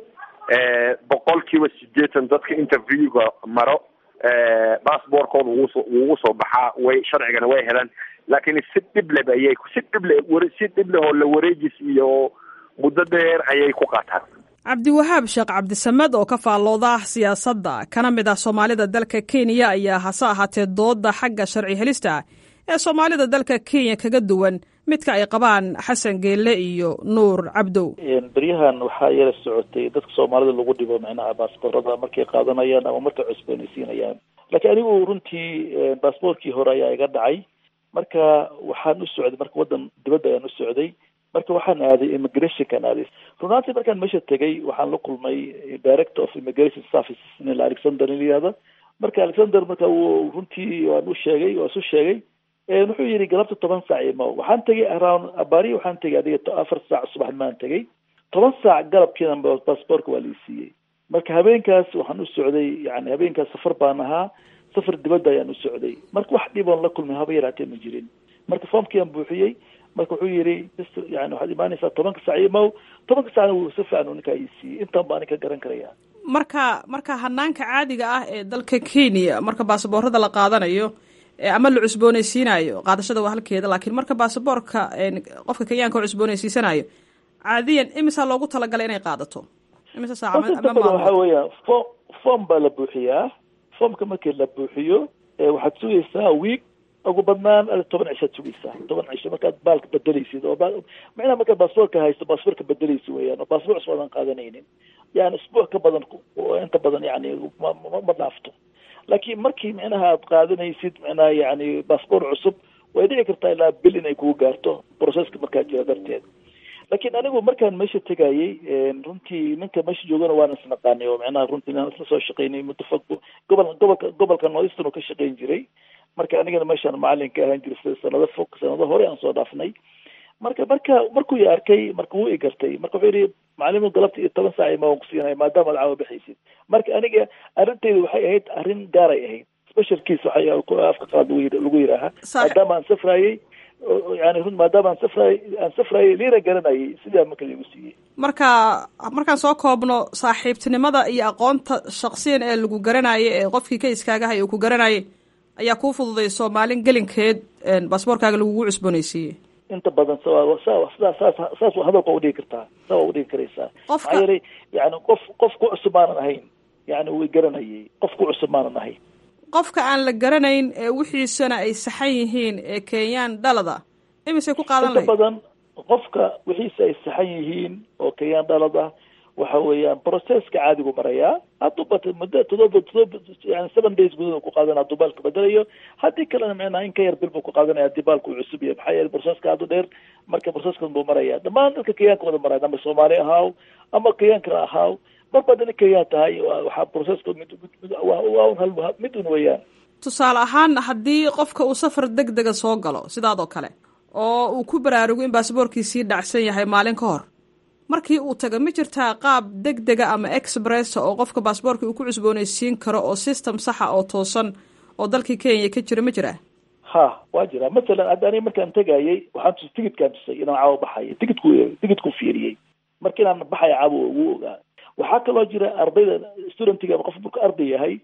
boqol kiiba sideetan dadka interviewga maro bassboortkooda wuuso wuu usoo baxaa way sharcigana way helaan laakiin si dhibleb ayay si dhible si dhibleh oo la wareejis iyo muddo dheer ayay ku qaataan cabdiwahaab sheekh cabdisamed oo ka faallooda siyaasadda kana mid ah soomaalida dalka kenya ayaa hase ahaatee dooda xagga sharci helista ah ee soomaalida dalka kenya kaga duwan midka ay qabaan xasan geelle iyo nuur cabdow beryahan waxaa yara socotay dadka soomaalida lagu dhibo micnaha baasboorada markay qaadanayaan ama markay cusboonaysiinayaan laakiin anigu runtii baasboortkii hore ayaa iga dhacay marka waxaan u socday marka waddan dibadda ayaan u socday marka waxaan aaday immigrationkaan aaday runaantii markaan meesha tegay waxaan la kulmay director of immigration services nin alexander nin yihahda marka alexander marka wuu runtii waan u sheegay waan isu sheegay wuxuu yidhi galabta toban saac imo waxaan tegay around abari waxaan tegay adiga afar saac subaxnimaan tegay toban saac galabkiina baasboortka waa lai siiyey marka habeenkaas waxaan u socday yani habeenkaas safar baan ahaa safar dibadda ayaan u socday marka wax dhiboon la kulmay haba yaraatee ma jirin marka foomkiiaan buuxiyey marka wuxuu yidhi yani waxaad imaanaysaa tobanka saac imow tobanka saacna wuu si fiican ninkaa ii siiyey intaan baa anin ka garan karaya marka marka hanaanka caadiga ah ee dalka kenya marka baasaboorada la qaadanayo ama la cusboonaysiinayo qaadashada waa halkeeda laakiin marka baasaboorka qofka kenyaanka oo cusboonaysiisanayo caadiyan imisaa loogu talagalay inay qaadato imisa waxa weeyaan fo form baa la buuxiyaa formka markii la buuxiyo waxaad sugaysaa week ugu badnaan toban cishaad sugaysaa toban cisho markaad baalka bedelaysid oo macnaha markaad baasboorka haysto baasboorka bedelaysa weeyaan oo baasboor cusub aadan qaadanaynin yani isbuuc ka badan inta badan yani ma ma dhaafto laakiin markii micnaha aad qaadanaysid micnaha yani baasboor cusub way dhici kartaa ilaa bil inay kugu gaarto processka markaa jira darteed laakiin anigu markaan meesha tegayey runtii ninka meesha joogana waan isnaqaanay oo micnaha runtii inaan isla soo shaqaynay muddo fog gobol gobolka gobolka northeastern oo ka shaqayn jiray marka anigana meeshaan macalin ka ahaan jiray sanado fog sanado hore aan soo dhaafnay marka marka markuu i arkay marka wuu i gartay marka wuxuu yidhi macalimu galabta iyo toban saac ima waan kusiinaya maadaama ad caawa bixaysid marka aniga arrintayda waxay ahayd arrin gaaray ahayd special case waxay afka qaad lagu yidhaaha maadaama aan safraayey yani run maadaama aan safraay aan safraayey liina garanayay sidaa marka igu siiyey marka markaan soo koobno saaxiibtinimada iyo aqoonta shaksiyan ee lagu garanayay ee qofkii ka iskaagahay uu ku garanayay ayaa kuu fududayso maalin gelinkeed baasboorkaaga lagugu cusboonaysiiyey inta badan sidaa saas saas hadalka udhigi kartaa saa waa udhigi karaysaa maxaa yeelay yani qof qof ku cusub maanan ahayn yani way garanayay qof ku cusub maanan ahayn qofka aan la garanayn ee wixiisana ay saxan yihiin ee kenyaan dhalada imisay ku qaadan inta badan qofka wixiisa ay saxan yihiin oo kenyaan dhalada waxa weeyaan processka caadigu marayaa hadduu bata muddo todoba todoba yani seven days gudahood ku qaadanaya hadduu baalka bedelayo haddii kalena micnaha in ka yar bil buu ku qaadanaya haddii baalku uu cusub yahay maxaa yeelay processka aadu dheer marka proceskan buu maraya dhammaan dadka kenyaanka wada maraya ama soomaali ahaaw ama kenyaanka ahaaw marba hadda nin kenyaan tahay waxaa processka mid waa un hal mid un weeyaan tusaale ahaan haddii qofka uu safar deg dega soo galo sidaadoo kale oo uu ku baraarugo in baasboorkiisii dhacsan yahay maalin ka hor markii uu taga ma jirtaa qaab deg dega ama expressa oo qofka baasboorka uu ku cusboonaysiin karo oo system saxa oo toosan oo dalkii kenya ka jira ma jiraa ha waa jira masalan hadda aniga markaan tegayey waxaan tusay ticitkaan tusay inaan caawa baxayo ticitku ticitku fiiriyey marka inaan baxayo caawa ugu ogaa waxaa kaloo jira ardayda studentiga ama qof marku arday yahay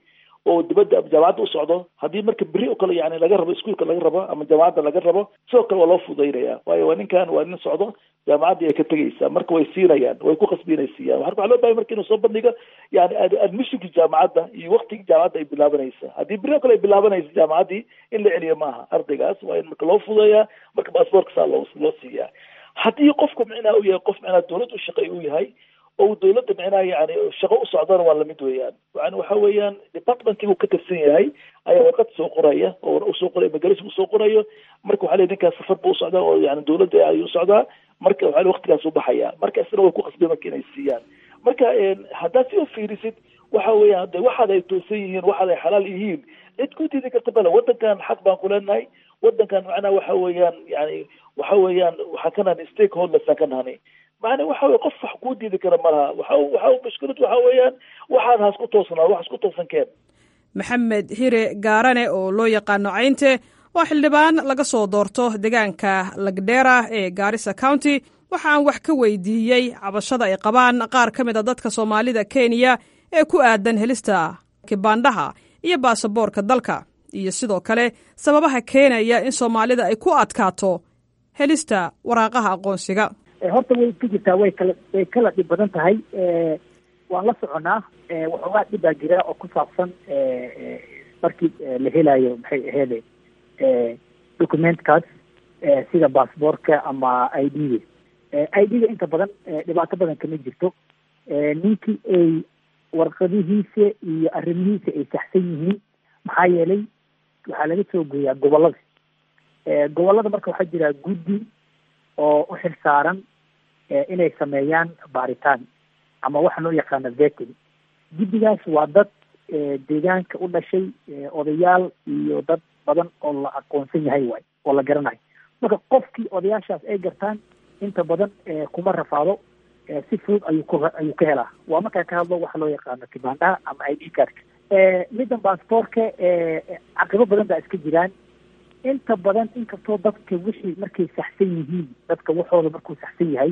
oo dibadda jaamacadda u socdo haddii marka beri oo kale yani laga rabo iskuolka laga rabo ama jaamacadda laga rabo sidoo kale waa loo fudaynaya waayo waa ninkan waa nin socdo jaamacaddii ay ka tegaysaa marka way siinayaan way ku khasbi inay siiyaan waxaa loo bahay marka inuu soo bandhigo yani admissionki jaamacadda iyo waktigii jaamacadda ay bilaabanaysa haddii beri oo kale ay bilaabanaysa jaamacaddii in la celiyo maaha ardaygaas waa in marka loo fudeeyaa marka baasboortka saa loo loo siiyaa haddii qofku micnaha uu yahay qof micnaha dawlad u shaqeey uu yahay oo dawladda micnaha yani shaqo u socdana waa lamid weeyaan yani waxa weeyaan departmentkii uu ka tirsan yahay ayaa warqad soo qoraya oo usoo qoraya magalis usoo qorayo marka waxa le ninkaas safar bu usocdaa oo yani dawladda ayuu socdaa marka waxa waktigaas u baxaya marka isna way ku qasbeen marka inay siiyaan marka haddaad si u fiirisid waxa weeyaan de waxaad ay toosan yihiin waxaad ay xalaal yihiin cid ku diidi karta bale wadankan xaq baan ku leenahay wadankan macnaha waxa weeyaan yani waxa weeyaan waxaa ka nahani stakeholdersaan ka nahani macna waxa weye qof wax kuu diidi kara malaha waxa waxa mushkilad waxa weeyaan waxaad has ku toosnaa wax isku toosan keen maxamed hire gaarane oo loo yaqaano caynte waa xildhibaan laga soo doorto deegaanka lagdheera ee gaarisa county waxaan wax ka weydiiyey cabashada ay qabaan qaar ka mid a dadka soomaalida kenya ee ku aadan helista kibaandhaha iyo baasaboorka dalka iyo sidoo kale sababaha keenaya in soomaalida ay ku adkaato helista waraaqaha aqoonsiga horta way ka jirtaa way kala way kala dhib badan tahay waan la soconaa waxoogaa dhib baa jira oo ku saabsan markii la helayo maxay aheede documentkaas sida baasboortka ama i d ga i d ga inta badan dhibaato badan kama jirto ninkii ay warqadihiisa iyo arrimihiisa ay saxsan yihiin maxaa yeelay waxaa laga soo gooyaa gobolada gobolada marka waxaa jira guddi oo u xil saaran inay sameeyaan baaritaan ama waxa loo yaqaano vetting guddigaas waa dad deegaanka u dhashay odayaal iyo dad badan oo la aqoonsan yahay waay oo la garanayo marka qofkii odayaashaas ay gartaan inta badan kuma rafaado si fudud ayuu ku ayuu ka helaa waa markaa ka hadlo waxa loo yaqaano kibaandaha ama i d cardka middan baasboortka caqibo badan baa iska jiraan inta badan inkastoo dadka wixii markay saxsan yihiin dadka waxooda markuu saxsan yahay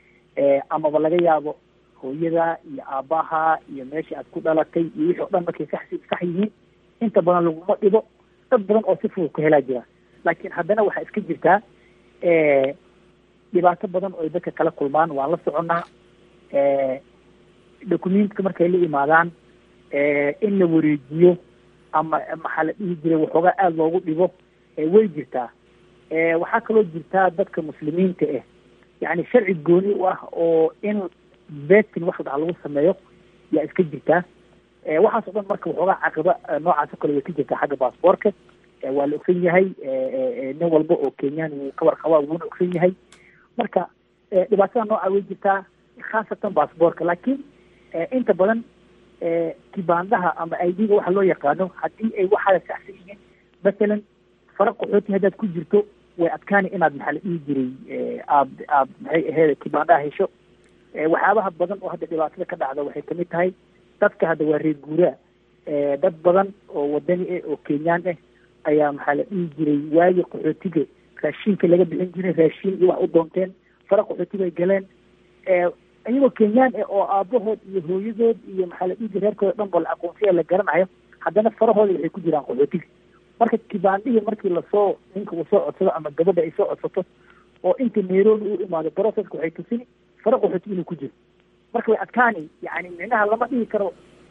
amaba laga yaabo hooyada iyo aabbaha iyo meeshii aad ku dhalatay iyo wixii o dhan markay sax sax yihiin inta badan laguma dhibo dad badan oo si fudud ku helaa jira laakiin haddana waxaa iska jirtaa dhibaato badan oo ay dadka kala kulmaan waan la soconnaa documentka markay la imaadaan in la wareejiyo ama maxaa la dhihi jiray waxoogaa aada loogu dhibo way jirtaa waxaa kaloo jirtaa dadka muslimiinta ah yani sharci gooni u ah oo in vetin wax ladhaha lagu sameeyo yaa iska jirtaa waxaas o dhan marka waxoogaa caqiba noocaas o kale way ka jirtaa xagga baasboortka waa la ogsan yahay nin walba oo kenyaan wuu ka warqabaa wuuna ogsan yahay marka dhibaatada nooca way jirtaa khaasatan baasboortka laakiin inta badan kibaandaha ama i d ga waxa loo yaqaano haddii ay waxaada saxsan yihiin masalan fara qaxooti haddaad ku jirto way adkaani inaad maxaa la dhihi jiray aad aad maxay aheyd kibaandaha hesho waxyaabaha badan oo hadda dhibaatada ka dhacda waxay kamid tahay dadka hadda waa reer guuraa dad badan oo wadani ah oo kenyaan ah ayaa maxaa la dhihi jiray waagi qaxootiga raashiinka laga bixin jiray raashiin iyo wax u doonteen fara qaxootiga ay galeen iyagoo kenyaan ah oo aabahood iyo hooyadood iyo maxaa la dhihi jiray reerkooda dhan ba la aqoonsiya la garanayo haddana farahooda waxay ku jiraan qaxootiga marka kibaandihii markii lasoo ninka uu soo codsado ama gabadha ay soo codsato oo inta nairobi u imaado processka waxay tusini fara qaxooti inuu ku jiro marka way adkaani yani micnaha lama dhihi karo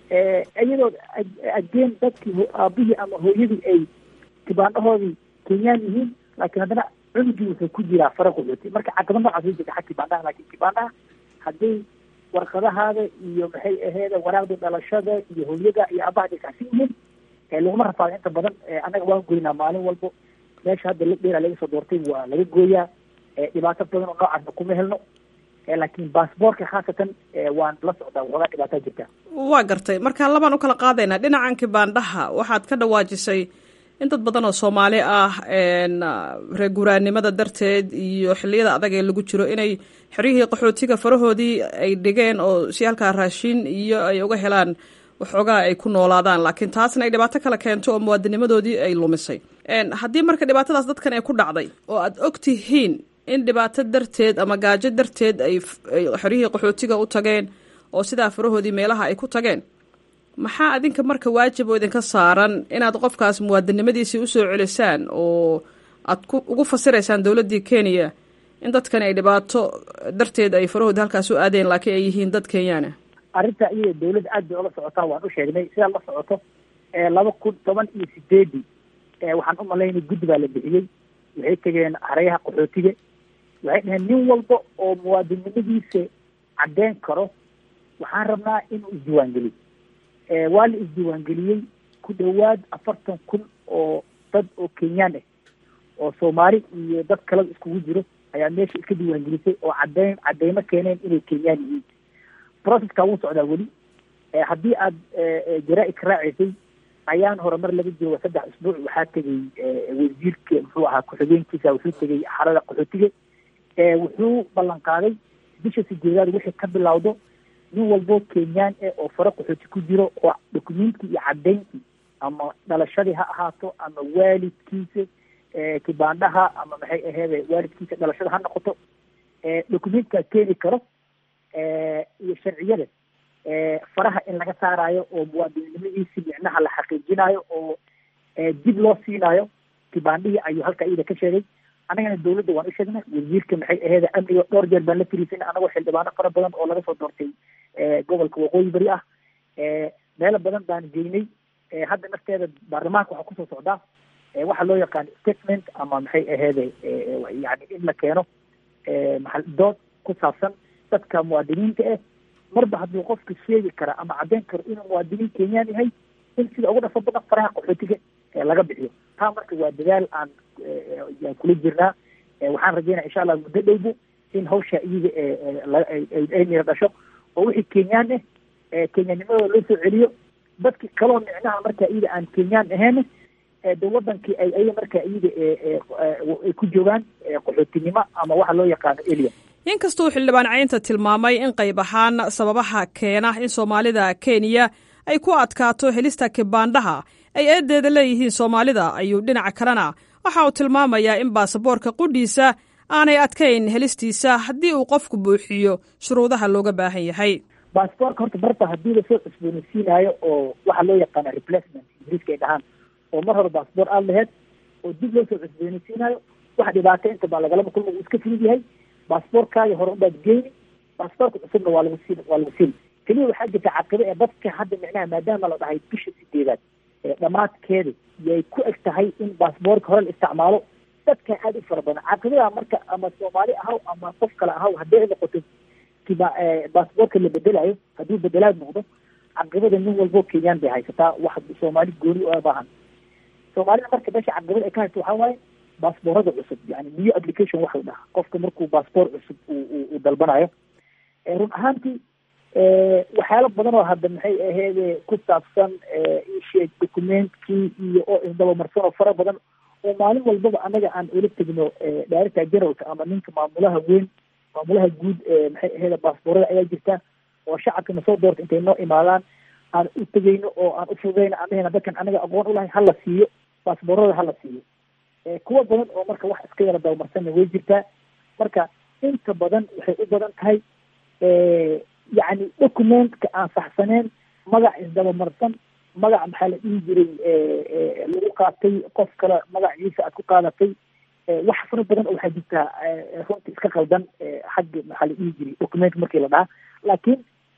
iyadoo ageen dadkii aabihii ama hooyadii ay kibaandhahoodii kenyaan yihiin laakiin haddana cunugii wuxuu ku jiraa fara qaxooti marka caqaba noocaas way jirta xag kibaandhaha laakiin kibaandhaha hadday warqadahaada iyo maxay aheeda waraaqda dhalashada iyo hooyada iyo aabaha ay kacsan yihiin laguma rafaado inta badan annaga waan goynaa maalin walbo meesha hadda la dheera laga soo doortay waa laga gooyaa dhibaato badan oo noocaasna kuma helno laakiin baasboortka khaasatan waan la socdaa waxoogaa dhibaataa jirta waa gartay marka labaan u kala qaadaynaa dhinacan kibaandhaha waxaad ka dhawaajisay in dad badan oo soomaali ah reer guuraanimada darteed iyo xilliyada adag ee lagu jiro inay xeryihii qaxootiga farahoodii ay dhigeen oo si halkaa raashin iyo ay uga helaan waxoogaa ay ku noolaadaan laakiin taasna ay dhibaato kale keento oo muwaadinimadoodii ay lumisay haddii marka dhibaatadaas dadkan ay ku dhacday oo aad og tihiin in dhibaato darteed ama gaajo darteed ay xeryihii qaxootiga u tageen oo sidaa farahoodii meelaha ay ku tageen maxaa adinka marka waajib oo idinka saaran inaad qofkaas muwaadinimadiisii usoo celisaan oo aad ku ugu fasiraysaan dowladdii kenya in dadkan ay dhibaato darteed ay farahooda halkaas u aadeen laakiin ay yihiin dad kenyaana arrinta iyada dawladda aad bay ola socotaa waan u sheegnay sidaad la socoto laba kun toban iyo sideedii waxaan u malaynay guddi baa la bixiyey waxay tegeen hareyaha qaxootiga waxay dhaheen nin walba oo muwaadinnimadiisa caddeyn karo waxaan rabnaa inuu isdiiwaangeliyo waa la isdiiwaangeliyey ku dhowaad afartan kun oo dad oo kenyaan ah oo soomaali iyo dad kaleba iskugu jiro ayaa meesha iska diiwaangelisay oo caddeyn caddeymo keeneen inay kenyaan yihiin processka wuu socdaa weli haddii aad jaraa-id ka raacaysay ayaan horumar laga jooga saddex isbuuc waxaa tegay wasiirka muxuu ahaa ku-xigeenkiisa wuxuu tegay xarada qaxootiga wuxuu ballan qaaday bisha sideedaad wixii ka bilowdo nin walbo kenyaan eh oo faro qaxooti ku jiro oo dokumentkii iyo cadeynkii ama dhalashadii ha ahaato ama waalidkiisa kibaandhaha ama maxay aheede waalidkiisa dhalashada ha noqoto dokumentkaa keeni karo iyo sharciyada faraha in laga saarayo oo muwaadinnimadiisi micnaha la xaqiijinayo oo dib loo siinayo kibaandhihii ayuu halka iyada ka sheegay annagana dawladda waan u sheegnay wasiirka maxay aheede amniga dhowr jeer baan la fariisanay anagoo xildhibaano fara badan oo laga soo doortay gobolka waqooyi bari ah meelo badan baan geynay hadda nafteeda baarlamaanka waxaa kusoo socdaa waxaa loo yaqaan statement ama maxay aheede yani in la keeno maa dood ku saabsan dadka muwaadiniinta ah marba hadduu qofka sheegi kara ama caddeyn karo inuu muwaadiniin kenyaan yahay in sida ugu dhafo badan faraha qaxootiga laga bixiyo taa marka waa dadaal aan yaan kula jirnaa waxaan rajeynaya insha allah muddo dhowbo in hawsha iyaga ay mira dhasho oo wixii kenyaan ah kenyaanimadooda loo soo celiyo dadki kaloo micnaha marka iyada aan kenyaan ahayn de wadankii ay ayaga marka iyada ay ku joogaan qaxootinimo ama waxa loo yaqaano elia inkastuu xildhibaan caynta tilmaamay in qayb ahaan sababaha keena in soomaalida kenya ay ku adkaato helista kibaandhaha ay eedeeda leeyihiin soomaalida ayuu dhinaca kalena waxa uu tilmaamayaa in baasaboorka qudhiisa aanay adkayn helistiisa haddii uu qofku buuxiyo shuruudaha looga baahan yahay baasboorka horta marba haddii lasoo cusboonaysiinayo oo waxa loo yaqaana replacement ingiriiska ay dhahaan oo mar hore baasboor aada laheyd oo dib loo soo cusboonaysiinayo wax dhibaato inta baa lagalaba kulma uu iska fudud yahay baasboorkaaga hore unbaad geyni baasboorka cusubna waa lagu siin waa lagu siin keliya waxaa jirta caqibo ee dadka hadda micnaha maadaama la dhahay bisha sideedaad dhammaadkeeda yay ku eg tahay in baasboorka hore la isticmaalo dadka aada u fara badan caqibadaa marka ama soomaali ahaw ama qof kale ahaw hadday noqoto kiba baasboorka la bedelayo hadduu bedelaad noqdo caqibada nin walbo kenyaan bay haysataa wax soomaali gooni u baahan soomaalida marka meesha caqibada ay ka haysto waxaa waaye baasboorada cusub yani new application waxa la dhahaa qofka markuu baasboor cusub uu dalbanayo run ahaantii waxyaalo badan oo hadda maxay aheede ku saabsan isheeg documentkii iyo oo isdabamarsan oo fara badan oo maalin walbaba annaga aan ula tegno director generalka ama ninka maamulaha weyn maamulaha guud maxay aheede baasboorada ayaa jirta oo shacabka na soo doorta intay noo imaadaan aan u tegeyno oo aan u fududeyno anahena dadkan anaga aqoon ulahay hala siiyo baasboorada hala siiyo kuwa badan oo marka wax iska yara dabamarsanna way jirtaa marka inta badan waxay u badan tahay yacni documentka aan saxsaneen magac isdabamarsan magac maxaa la dhihi jiray lagu qaatay qof kale magaciisa aad ku qaadatay wax fara badan oo waxaa jirtaa runta iska qaldan xagga maxaa la dhihi jiray document markii la dhahaa laakiin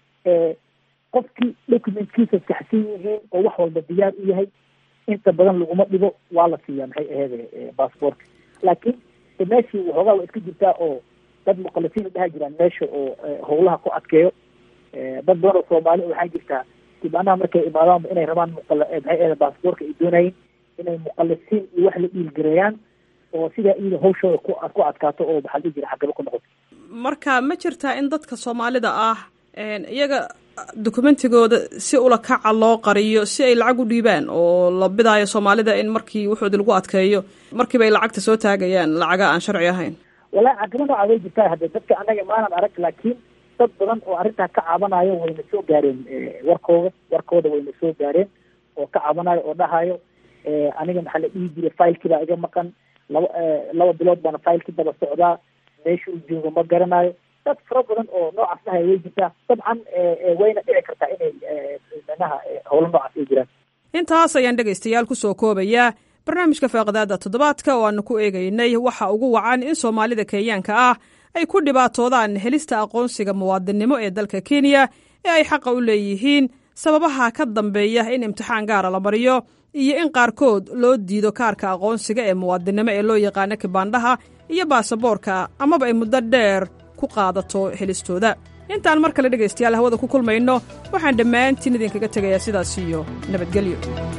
qofkii documentkiisa saxsan yihiin oo wax walba diyaar u yahay inta badan laguma dhibo waa la siiyaa maxay aheede baasboortka laakiin meeshii waxoogaa waa iska jirtaa oo dad muqalisiin dhaha jiraan meesha oo howlaha ku adkeeyo dad badan oo soomaali waxaa jirtaa dibaanaha markay imaadaanba inay rabaan muqal maxay aheede baasboorka ay doonayeen inay muqalisiin iyo wax la dhiilgareeyaan oo sidaa iyada hawshooda ku ku adkaato oo maxaa la dhihi jira xagaba ku noqoto marka ma jirtaa in dadka soomaalida ah iyaga dokumentigooda si ula kaca loo qariyo si ay lacag u dhiibaan oo la bidaayo soomaalida in markii wuxoodi lagu adkeeyo markiiba ay lacagta soo taagayaan lacaga aan sharci ahayn wallahi caqimo nooca way jirtaa hadde dadka annaga maanan arag laakiin dad badan oo arrintaa ka cabanayo wayna soo gaareen warkooda warkooda wayna soo gaareen oo ka cabanayo oo dhahayo aniga maxaa la dhihi jiray filekii baa iga maqan laba laba bilood baana filekii daba socdaa meesha uu joogo ma garanayo dad fara badan oo noocaas dhahaya way jirtaa dabcan wayna dhici kartaa inay manaha howlo noocaas ay jiraan intaas ayaan dhegaystayaal ku soo koobayaa barnaamijka faaqidaada toddobaadka oo aanu ku eegaynay waxa ugu wacan in soomaalida kenyaanka ah ay ku dhibaatoodaan helista aqoonsiga muwaadinnimo ee dalka kenya ee ay xaqa u leeyihiin sababaha ka dambeeya in imtixaan gaara la mariyo iyo in qaarkood loo diido kaarka aqoonsiga ee muwaadinnimo ee loo yaqaano kibaandhaha iyo baasaboorka amaba ay muddo dheer ku qaadato helistooda intaan mar kale dhegaystayaal hawada ku kulmayno waxaan dhammaantiin idinkaga tegayaa sidaas iyo nabadgelyo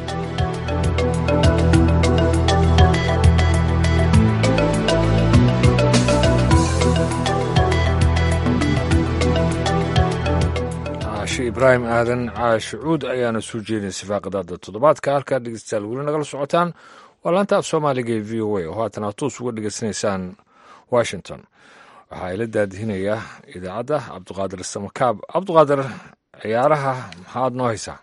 caashi ibraahim aadan caashi cuud ayaana soo jeedin sifaaqadaada toddobaadka halkaa dhegeystayaal weli nagala socotaan waa laanta af soomaaliga ee v o a oo haatan aad toos uga dhegeysanaysaan washington waxaa ila daadihinayaa idaacadda cabduqaadir samakaab cabduqaadir ciyaaraha maxaad noo haysaa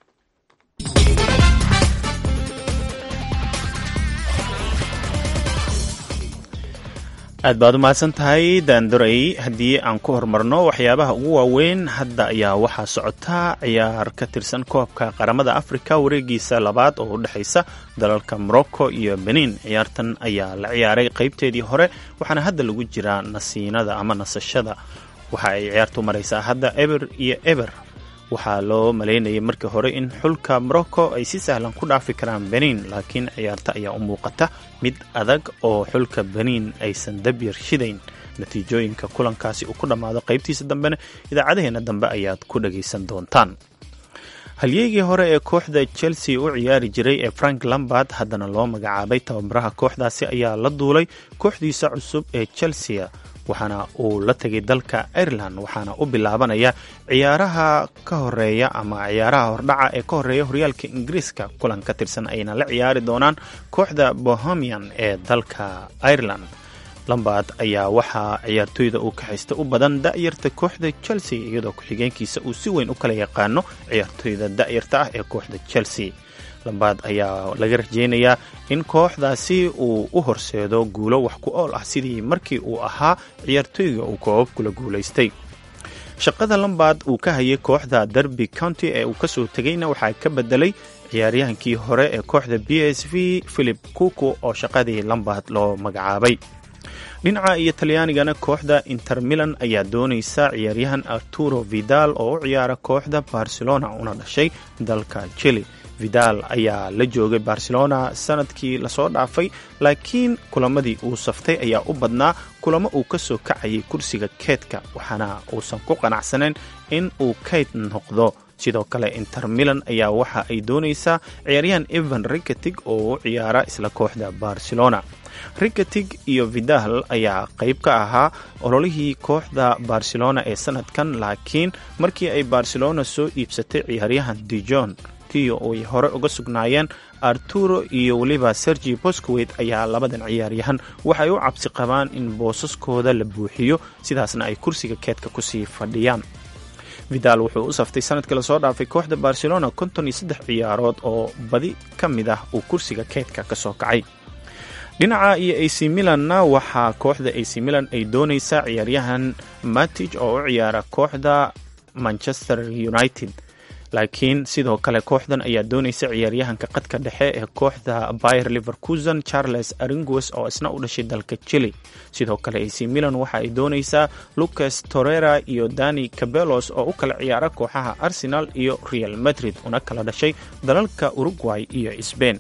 aad baad u mahadsan tahay daandoray haddii aan ku horumarno waxyaabaha ugu waaweyn hadda ayaa waxaa socotaa ciyaar ka tirsan koobka qaramada afrika wareegiisa labaad oo u dhexaysa dalalka morocco iyo benin ciyaartan ayaa la ciyaaray qaybteedii hore waxaana hadda lagu jiraa nasiinada ama nasashada waxa ay ciyaartu maraysaa hadda eber iyo eber waxaa loo malaynayay markii hore in xulka morocco ay si sahlan ku dhaafi karaan benin laakiin ciyaarta ayaa u muuqata mid adag oo xulka benin aysan dabyar shidayn natiijooyinka kulankaasi uu ku dhammaado qaybtiisa dambena idaacadaheena dambe ayaad ku dhagaysan doontaan halyeegii hore ee kooxda chelsea u ciyaari jiray ee frank lambard haddana loo magacaabay tababaraha kooxdaasi ayaa la duulay kooxdiisa cusub ee chelsea waxaana uu la tegay dalka ireland waxaana u bilaabanaya ciyaaraha ka horeeya ama ciyaaraha hordhaca ee ka horeeya horyaalka ingiriiska kulan ka tirsan ayna la ciyaari doonaan kooxda bohemian ee dalka ireland lambard ayaa waxaa ciyaartooyda uu kaxaysta u badan da'yarta kooxda chelsea iyadoo ku-xigeenkiisa uu si weyn u kala yaqaano ciyaartooyda da'yarta ah ee kooxda chelsea lambaad ayaa laga rajeynayaa in kooxdaasi uu u horseedo guulo wax ku ool ah sidii markii uu ahaa ciyaartooyga uu koobab kula guulaystay shaqada lambaad uu ka hayay kooxda derby county ee uu kasoo tegayna waxaa ka bedelay ciyaaryahankii hore ee kooxda b s v philip kuku oo shaqadii lambaad loo magacaabay dhinaca iyo talyaanigana kooxda inter milan ayaa doonaysa ciyaaryahan arturo vidal oo u ciyaara kooxda barcelona una dhashay dalka chile vidal ayaa la joogay barcelona sanadkii lasoo dhaafay laakiin kulamadii uu saftay ayaa u badnaa kulamo uu ka soo kacayay kursiga keydka waxaana uusan ku qanacsanayn in uu kayd noqdo sidoo kale inter milan ayaa waxa ay doonaysaa ciyaaryahan evan riketig oo u ciyaara isla kooxda barcelona riketig iyo vidal ayaa qayb ka ahaa ololihii kooxda barcelona ee sanadkan laakiin markii ay barcelona soo iibsatay ciyaaryahan dijon kiyo ay hore uga sugnaayeen arturo iyo weliba sergi boscowet ayaa labadan ciyaaryahan waxay u cabsi qabaan in boosaskooda la buuxiyo sidaasna ay kursiga keedka kusii fadhiyaan vidal wuxuu u saftay sanadkii lasoo dhaafay kooxda barcelona konton iyo saddex ciyaarood oo badi ka mid ah uu kursiga keedka ka soo kacay dhinaca iyo ac milanna waxaa kooxda ac milan ay doonaysaa ciyaaryahan matij oo u ciyaara kooxda manchester united laakiin sidoo kale kooxdan ayaa doonaysa ciyaaryahanka qadka dhexe ee kooxda bayer liverkusen charles aringues oo isna u dhashay dalka chile sidoo kale ac milan waxa ay doonaysaa lucas torera iyo dani cabelos oo u kala ciyaara kooxaha arsenal iyo real madrid una kala dhashay dalalka uruguay iyo sbain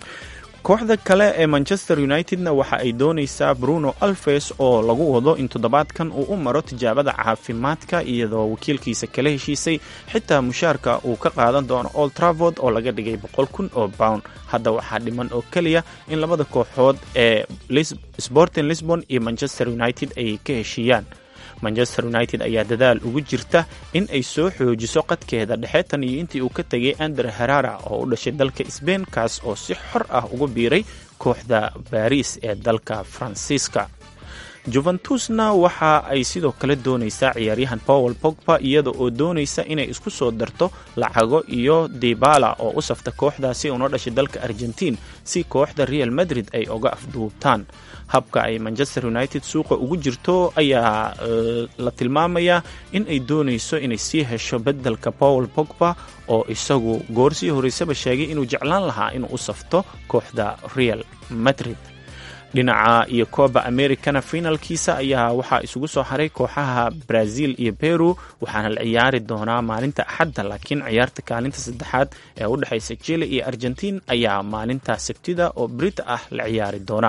kooxda kale ee manchester unitedna waxa ay doonaysaa bruno alves oo lagu wado in toddobaadkan uu u maro tijaabada caafimaadka iyadoo wakiilkiisa kala heshiisay xitaa mushaarka uu ka qaadan doono old travord oo laga dhigay boqol kun oo pound hadda waxaa dhiman oo keliya in labada kooxood ee sporting lisbon iyo manchester united ay ka heshiiyaan manchester united ayaa dadaal ugu jirta in ay soo xoojiso qadkeeda dhexe tan iyo intii uu ka tegay ander herara oo u dhashay dalka sbain kaas oo si xor ah ugu biiray kooxda baris ee dalka faransiiska juventusna waxa ay sidoo kale doonaysaa ciyaaryahan powel pogba iyada oo doonaysa inay isku soo darto lacago iyo dibala oo u safta kooxdaasi una dhashay dalka argentiin si kooxda real madrid ay oga afduubtaan habka ay manchester united suuqa ugu jirto ayaa la tilmaamayaa in ay doonayso inay sii hesho bedelka powel pogba oo isagu goorsii horeysaba sheegay inuu jeclaan lahaa inuu u safto kooxda real madrid dhinaca iyo coba americana finalkiisa ayaa waxaa isugu soo haray kooxaha brazil iyo peru waxaana la ciyaari doonaa maalinta axadda laakiin ciyaarta kaalinta saddexaad ee u dhexaysa chile iyo argentiin ayaa maalinta sabtida oo brita ah la ciyaari doona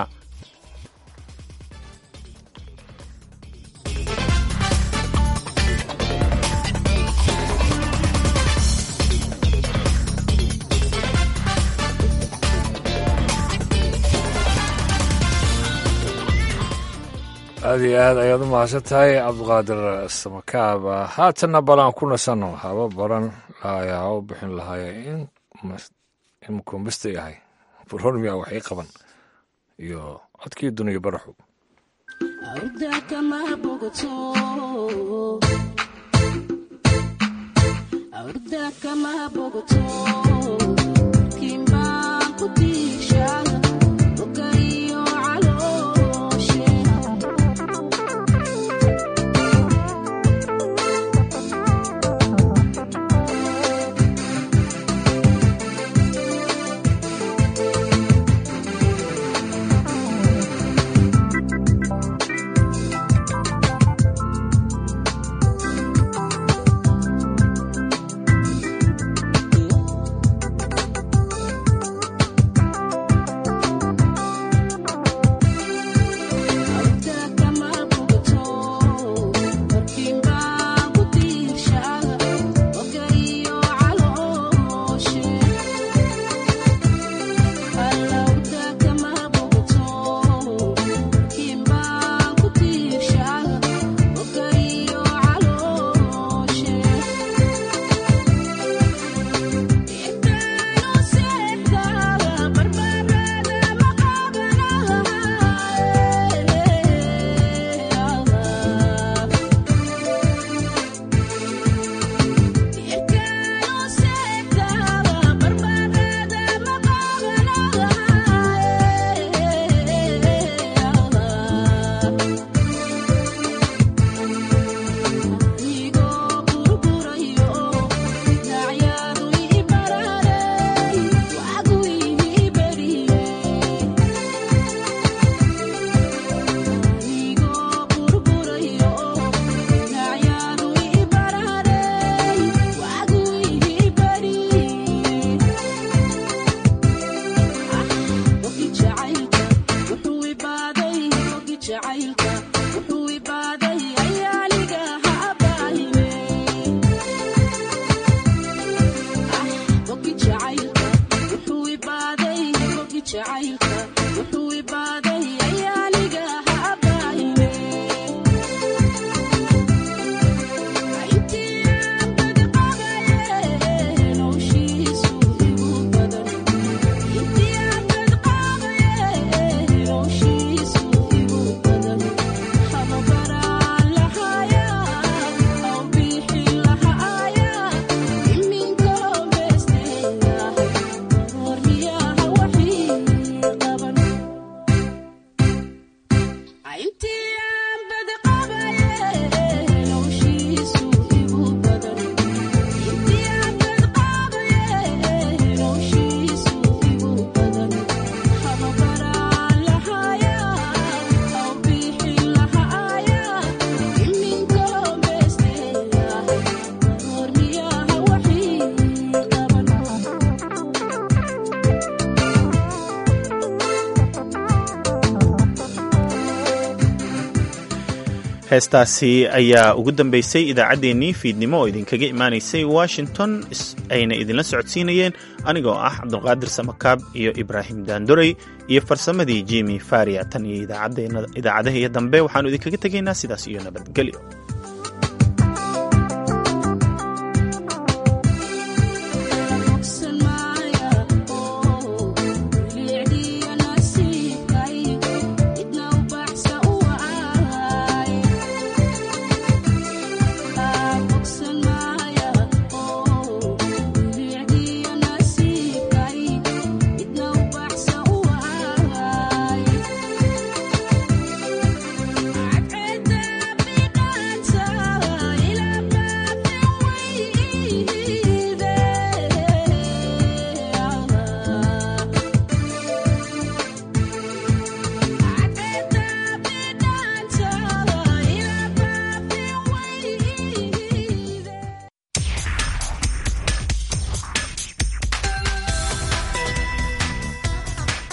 aad iyo aad ayaad u mahadsan tahay cabdiqaadir samakaab haatanna balaan ku nasanno haba baran ayaa u bixin lahaaya in makuumbista yahay burhormiya waxay qaban iyo codkii duniya baraxu heestaasi ayaa ugu dambeysay idaacaddeenii fiidnimo oo idinkaga imaanaysay washington ayna idinla socodsiinayeen anigoo ah cabdulqaadir samakaab iyo ibraahim daandorey iyo farsamadii jimi faria tan iyo idaacadaha iyo dambe waxaanu idinkaga tegaynaa sidaas iyo nabadgelyo